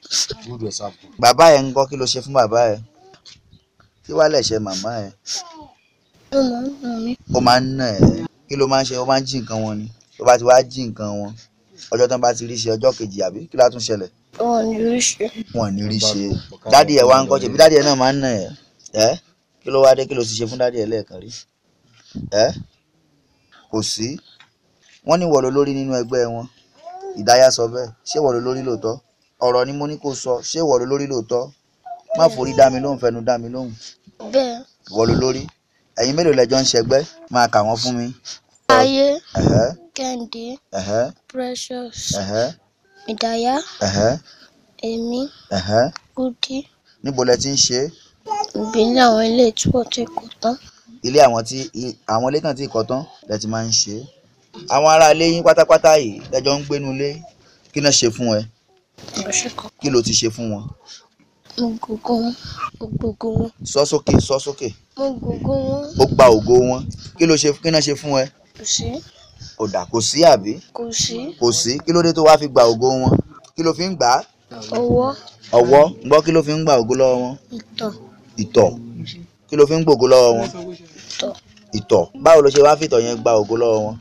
Speaker 5: bàbá ẹ ń kọ́ kí ló ṣe fún bàbá ẹ kí wàá lẹ̀ ṣe màmá ẹ
Speaker 12: ó máa ń nà mí
Speaker 5: ó máa ń nà ẹ́ kí ló máa ń ṣe ó máa ń jí nǹkan wọn ni tó bá ti wá jí nǹkan wọn ọjọ́ tán bá ti rí ṣe ọjọ́ kejì àbí kí látún ṣẹlẹ̀
Speaker 12: wọn ò ní rí ṣe
Speaker 5: wọn ò ní rí ṣe dádì ẹ̀ wá ń kọ́ ṣe bí dádì ẹ̀ náà máa ń nà ẹ́ ẹ́ kí ló wá dé kí ló ti ṣe fún dádì ẹ̀ lẹ́ẹ̀kan rí ẹ́ kò sí wọ́n ní wọ̀ ló lórí nínú ẹgbẹ́ wọn ìdáyà sọ bẹ́ẹ̀ ṣé wọ̀ ló lórí lóòótọ́ ọ̀rọ̀ ni mo ní kó sọ ṣé wọ̀ ló lórí lóòótọ́ má forí dá mi lóhùn fẹnu dá mi lóhùn
Speaker 12: bẹ́ẹ̀
Speaker 5: wọ̀ ló lórí ẹ̀yin mélòó lẹ́jọ́ ń ṣẹgbẹ́ máa kà wọ́n fún mi.
Speaker 12: ayé
Speaker 5: ẹ̀hẹ́
Speaker 12: kẹ́hìndé
Speaker 5: ẹ̀hẹ́
Speaker 12: precious
Speaker 5: ẹ̀hẹ́
Speaker 12: ìdáyà
Speaker 5: ẹ̀hẹ́
Speaker 12: èmi
Speaker 5: ẹ̀hẹ́
Speaker 12: kúdí
Speaker 5: níbo lẹ ti ń ṣe é
Speaker 12: ìbílẹ̀ àwọn ilé ìtúwọ̀ tí kò tán
Speaker 5: ilé àwọn tí i- àwọn ilé kan tí kọ́ tán lẹ ti máa ń ṣe é àwọn ará ilé yín pátápátá yìí lẹjọ ń gbénu ilé kí náà ṣe fún ẹ
Speaker 12: ìránṣẹ́ kan
Speaker 5: kí ló ti ṣe fún wọn
Speaker 12: mo gògó wọn mo gògó wọn
Speaker 5: sọ sókè sọ sókè
Speaker 12: mo gògó wọn
Speaker 5: ó gba ògo wọn kí ló ṣe kí náà ṣe fún ẹ
Speaker 12: kò sí
Speaker 5: ò dà kò sí àbí
Speaker 12: kò sí
Speaker 5: kò sí kí ló dé tó wá fi gba ògo wọn kí ló fi ń gbà á
Speaker 12: ọwọ́
Speaker 5: ọwọ́ gbọ́ kí ló fi ń gba ògo lọ́wọ́ wọn
Speaker 12: ìtọ̀
Speaker 5: ìtọ̀ kí ló fi ń gbògo lọ́wọ́ wọn
Speaker 12: ìtọ̀
Speaker 5: ìtọ̀ báwo ló ṣe wá fìtọ̀ yẹn gba ògo lọ́wọ́ wọn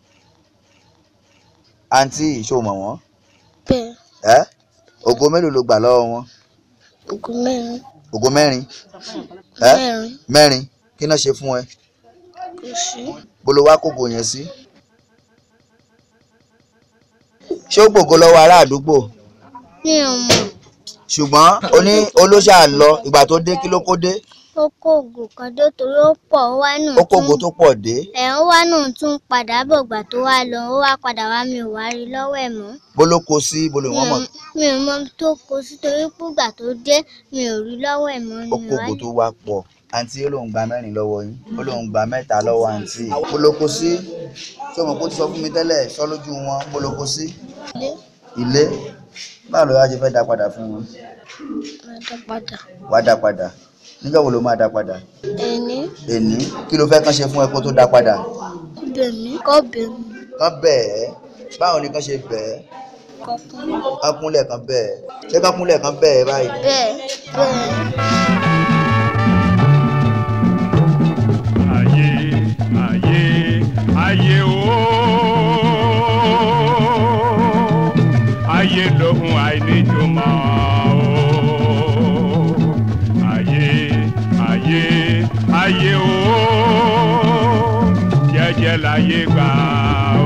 Speaker 5: àǹtí ìṣòmọ̀ wọn
Speaker 12: bẹ́ẹ̀
Speaker 5: ẹ́ ògo mélòó ló gbà lọ́wọ́ wọn
Speaker 12: ògùn mẹ́rin
Speaker 5: ògo mẹ́rin ẹ́
Speaker 12: mẹ́rin
Speaker 5: mẹ́rin kí náà ṣe fún ẹ
Speaker 12: kò sí
Speaker 5: bó ló wá kógo yẹn sí ṣé ó gbògo lọ́wọ́ ará àdúgbò
Speaker 12: mi ò mọ̀
Speaker 5: ṣùgbọ́n oní olóṣà lọ ìgbà tó dé kí ló kó dé
Speaker 12: ó kó ògùn kan dé torí ó pọ̀ ó wá nù
Speaker 5: ó kógo tó pọ̀ dé
Speaker 12: ẹ̀ ń wá nù tún padà bọ̀ gbà tó wá lọ ó wá padà wá mi ò wá rí lọ́wọ́ ẹ̀ mọ́
Speaker 5: bó ló kó sí bó lè
Speaker 12: mi
Speaker 5: wọ́n
Speaker 12: ò
Speaker 5: mọ̀
Speaker 12: mi ò mọ ibi tó kó sí torí púgbà tó dé mi ò rí lọ́wọ́ ẹ̀ mọ́
Speaker 5: ó
Speaker 12: mi ò
Speaker 5: kógo
Speaker 12: wá
Speaker 5: tó wá pọ̀ àǹtí ó lóun gba mẹ́rin lọ́wọ́ yín ó lóun gba mẹ́ta lọ́wọ́ àǹtí bó ló kó sí ṣé o mọ̀ pé ó ti sọ fún mi tẹ́lẹ̀ sọ lójú wọn bó ló kó sí
Speaker 12: ilé
Speaker 5: ilé báwo ló wá ṣe fẹ́ dá padà fún wọn
Speaker 12: máa dá padà
Speaker 5: wá dá padà níjọ́ wo ló máa dá padà
Speaker 12: ẹni
Speaker 5: èní kí ló fẹ́ kán ṣe fún ẹ kó tó dá padà
Speaker 12: bẹ̀ mí kọ́ bẹ̀ mí
Speaker 5: kán bẹ́ẹ̀ báwo ni kán ṣe bẹ́ẹ̀
Speaker 12: kọ́ kún
Speaker 5: kán kúnlẹ̀ kán bẹ́ẹ̀ ṣé kán kúnlẹ̀ kán bẹ́ẹ̀ báyìí
Speaker 12: bẹ́ẹ̀ bẹ́ẹ̀
Speaker 16: ayé ayé ayé o ayé lóhun àìníjùmọ̀ o ayé ayé ayé o jẹ́jẹ́ láyé gbà o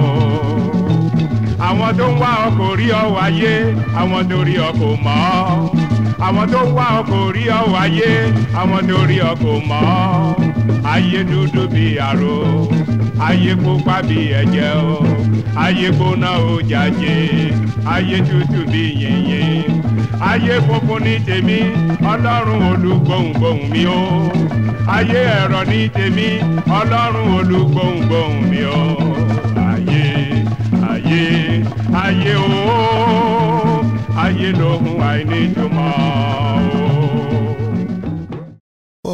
Speaker 16: àwọn tó ń wá ọ kò rí ọ wáyé àwọn tó rí ọ kò mọ̀ ọ́ àwọn tó ń wá ọ kò rí ọ wáyé àwọn tó rí ọ kò mọ̀ ọ́ ayé dúdú bí àrò ayé pupa bí ẹ̀jẹ̀ o ayé gbóná o jàjé ayé tútù bí yìnyín ayé funfun ní tèmi ọlọ́run olùgbòhùngbòhùn mi o ayé ẹ̀rọ ní tèmi ọlọ́run olùgbòhùngbòhùn mi o ayé ayé ayé o ayé lóhun àìníjùmọ̀ o.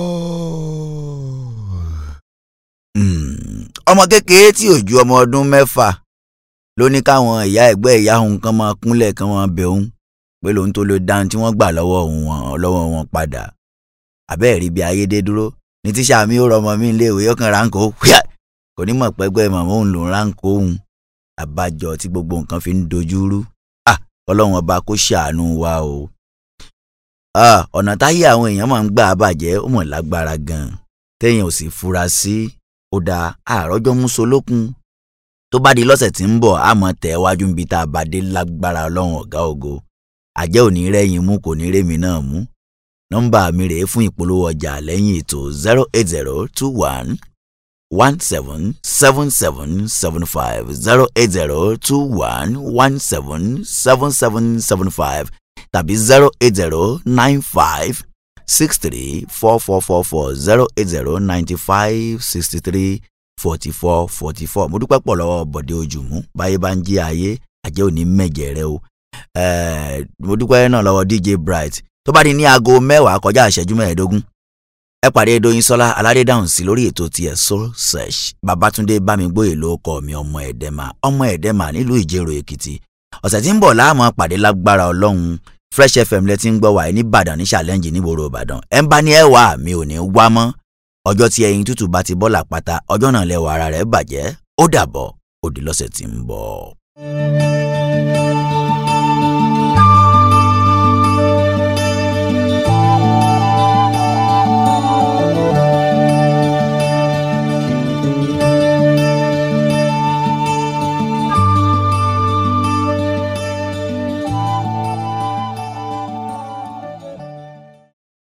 Speaker 5: ọmọ kékeré tí ò ju ọmọ ọdún mẹ́fà ló ní káwọn ìyá ẹ̀gbẹ́ ìyá òun kan máa kúnlẹ̀ kan máa bẹ̀ òun pé lòun tó lè dáhùn tí wọ́n gbà lọ́wọ́ wọn lọ́wọ́ wọn padà àbẹ́ẹ̀ rí bí ayédè dúró ní tíṣà mi ó rọmọ mi léèwé ó kàn ránkó wíyà kò ní mọ̀ pẹ́gbẹ́ màmá òun lòún ránkó òun àbájọ tí gbogbo nǹkan fi ń dojú rú à ọlọ́run ọba kó ṣàánú wa o. Ah, ọ̀nà táyé àwọn èèyàn máa ń gbà bàjẹ́ ó mọ̀ lágbára gan-an téèyàn ò sì fura sí ó dáa àròjọ músolókun tó bá di lọ́sẹ̀ tí ń bọ̀ á mọ̀ tẹ̀ wájú níbi tá a bá dé lágbára ọlọ́run ọ̀gá ògo àjẹ́ ò ní rẹ́yìn mú kò ní rémi náà mú nọ́mbà mi rèé fún ìpolówó ọjà lẹ́yìn ètò zero eight zero two one one seven seven seven seven five zero eight zero two one one seven seven seven seven five tàbí zero eight zero nine five six three four four four four zero eight zero ninety five sixty three forty four forty four mo dúpẹ́ pọ̀ lọ́wọ́ bọ̀dé ojúmú báyé bá ń jí ayé àjẹ́ òní mẹ́jẹ̀ rẹ o Eh, mo dúpẹ́ náà lọ́wọ́ dj bright tó bá di ní aago mẹ́wàá kọjá ìṣẹ́jú mẹ́ẹ̀ẹ́dógún ẹ pàdé Dóyìnsọ́lá aládédáhùn sí lórí ètò tiẹ̀ soul search babatunde bámigbóyè ló kọ mi ọmọ ẹ̀dẹ́mà ọmọ ẹ̀dẹ́mà nílùú ìjẹ̀rò èkìtì ọ̀sẹ̀ tí ń bọ̀ láàmú pàdé lágbára ọlọ́run fresh fm lẹ́tí ń gbọ́ wáyé ní ìbàdàn ní challenge nígboro ìbàdàn ẹ̀ ń bá ní ẹ̀wà mi ò ní wá mọ́ ọjọ́ tí ẹyin tútù bá ti bọ́ làpáta ọjọ́ náà lẹ́wọ̀ ara rẹ̀ bàjẹ́ ó dàbọ̀ ó di lọ́sẹ̀ tí ń bọ̀.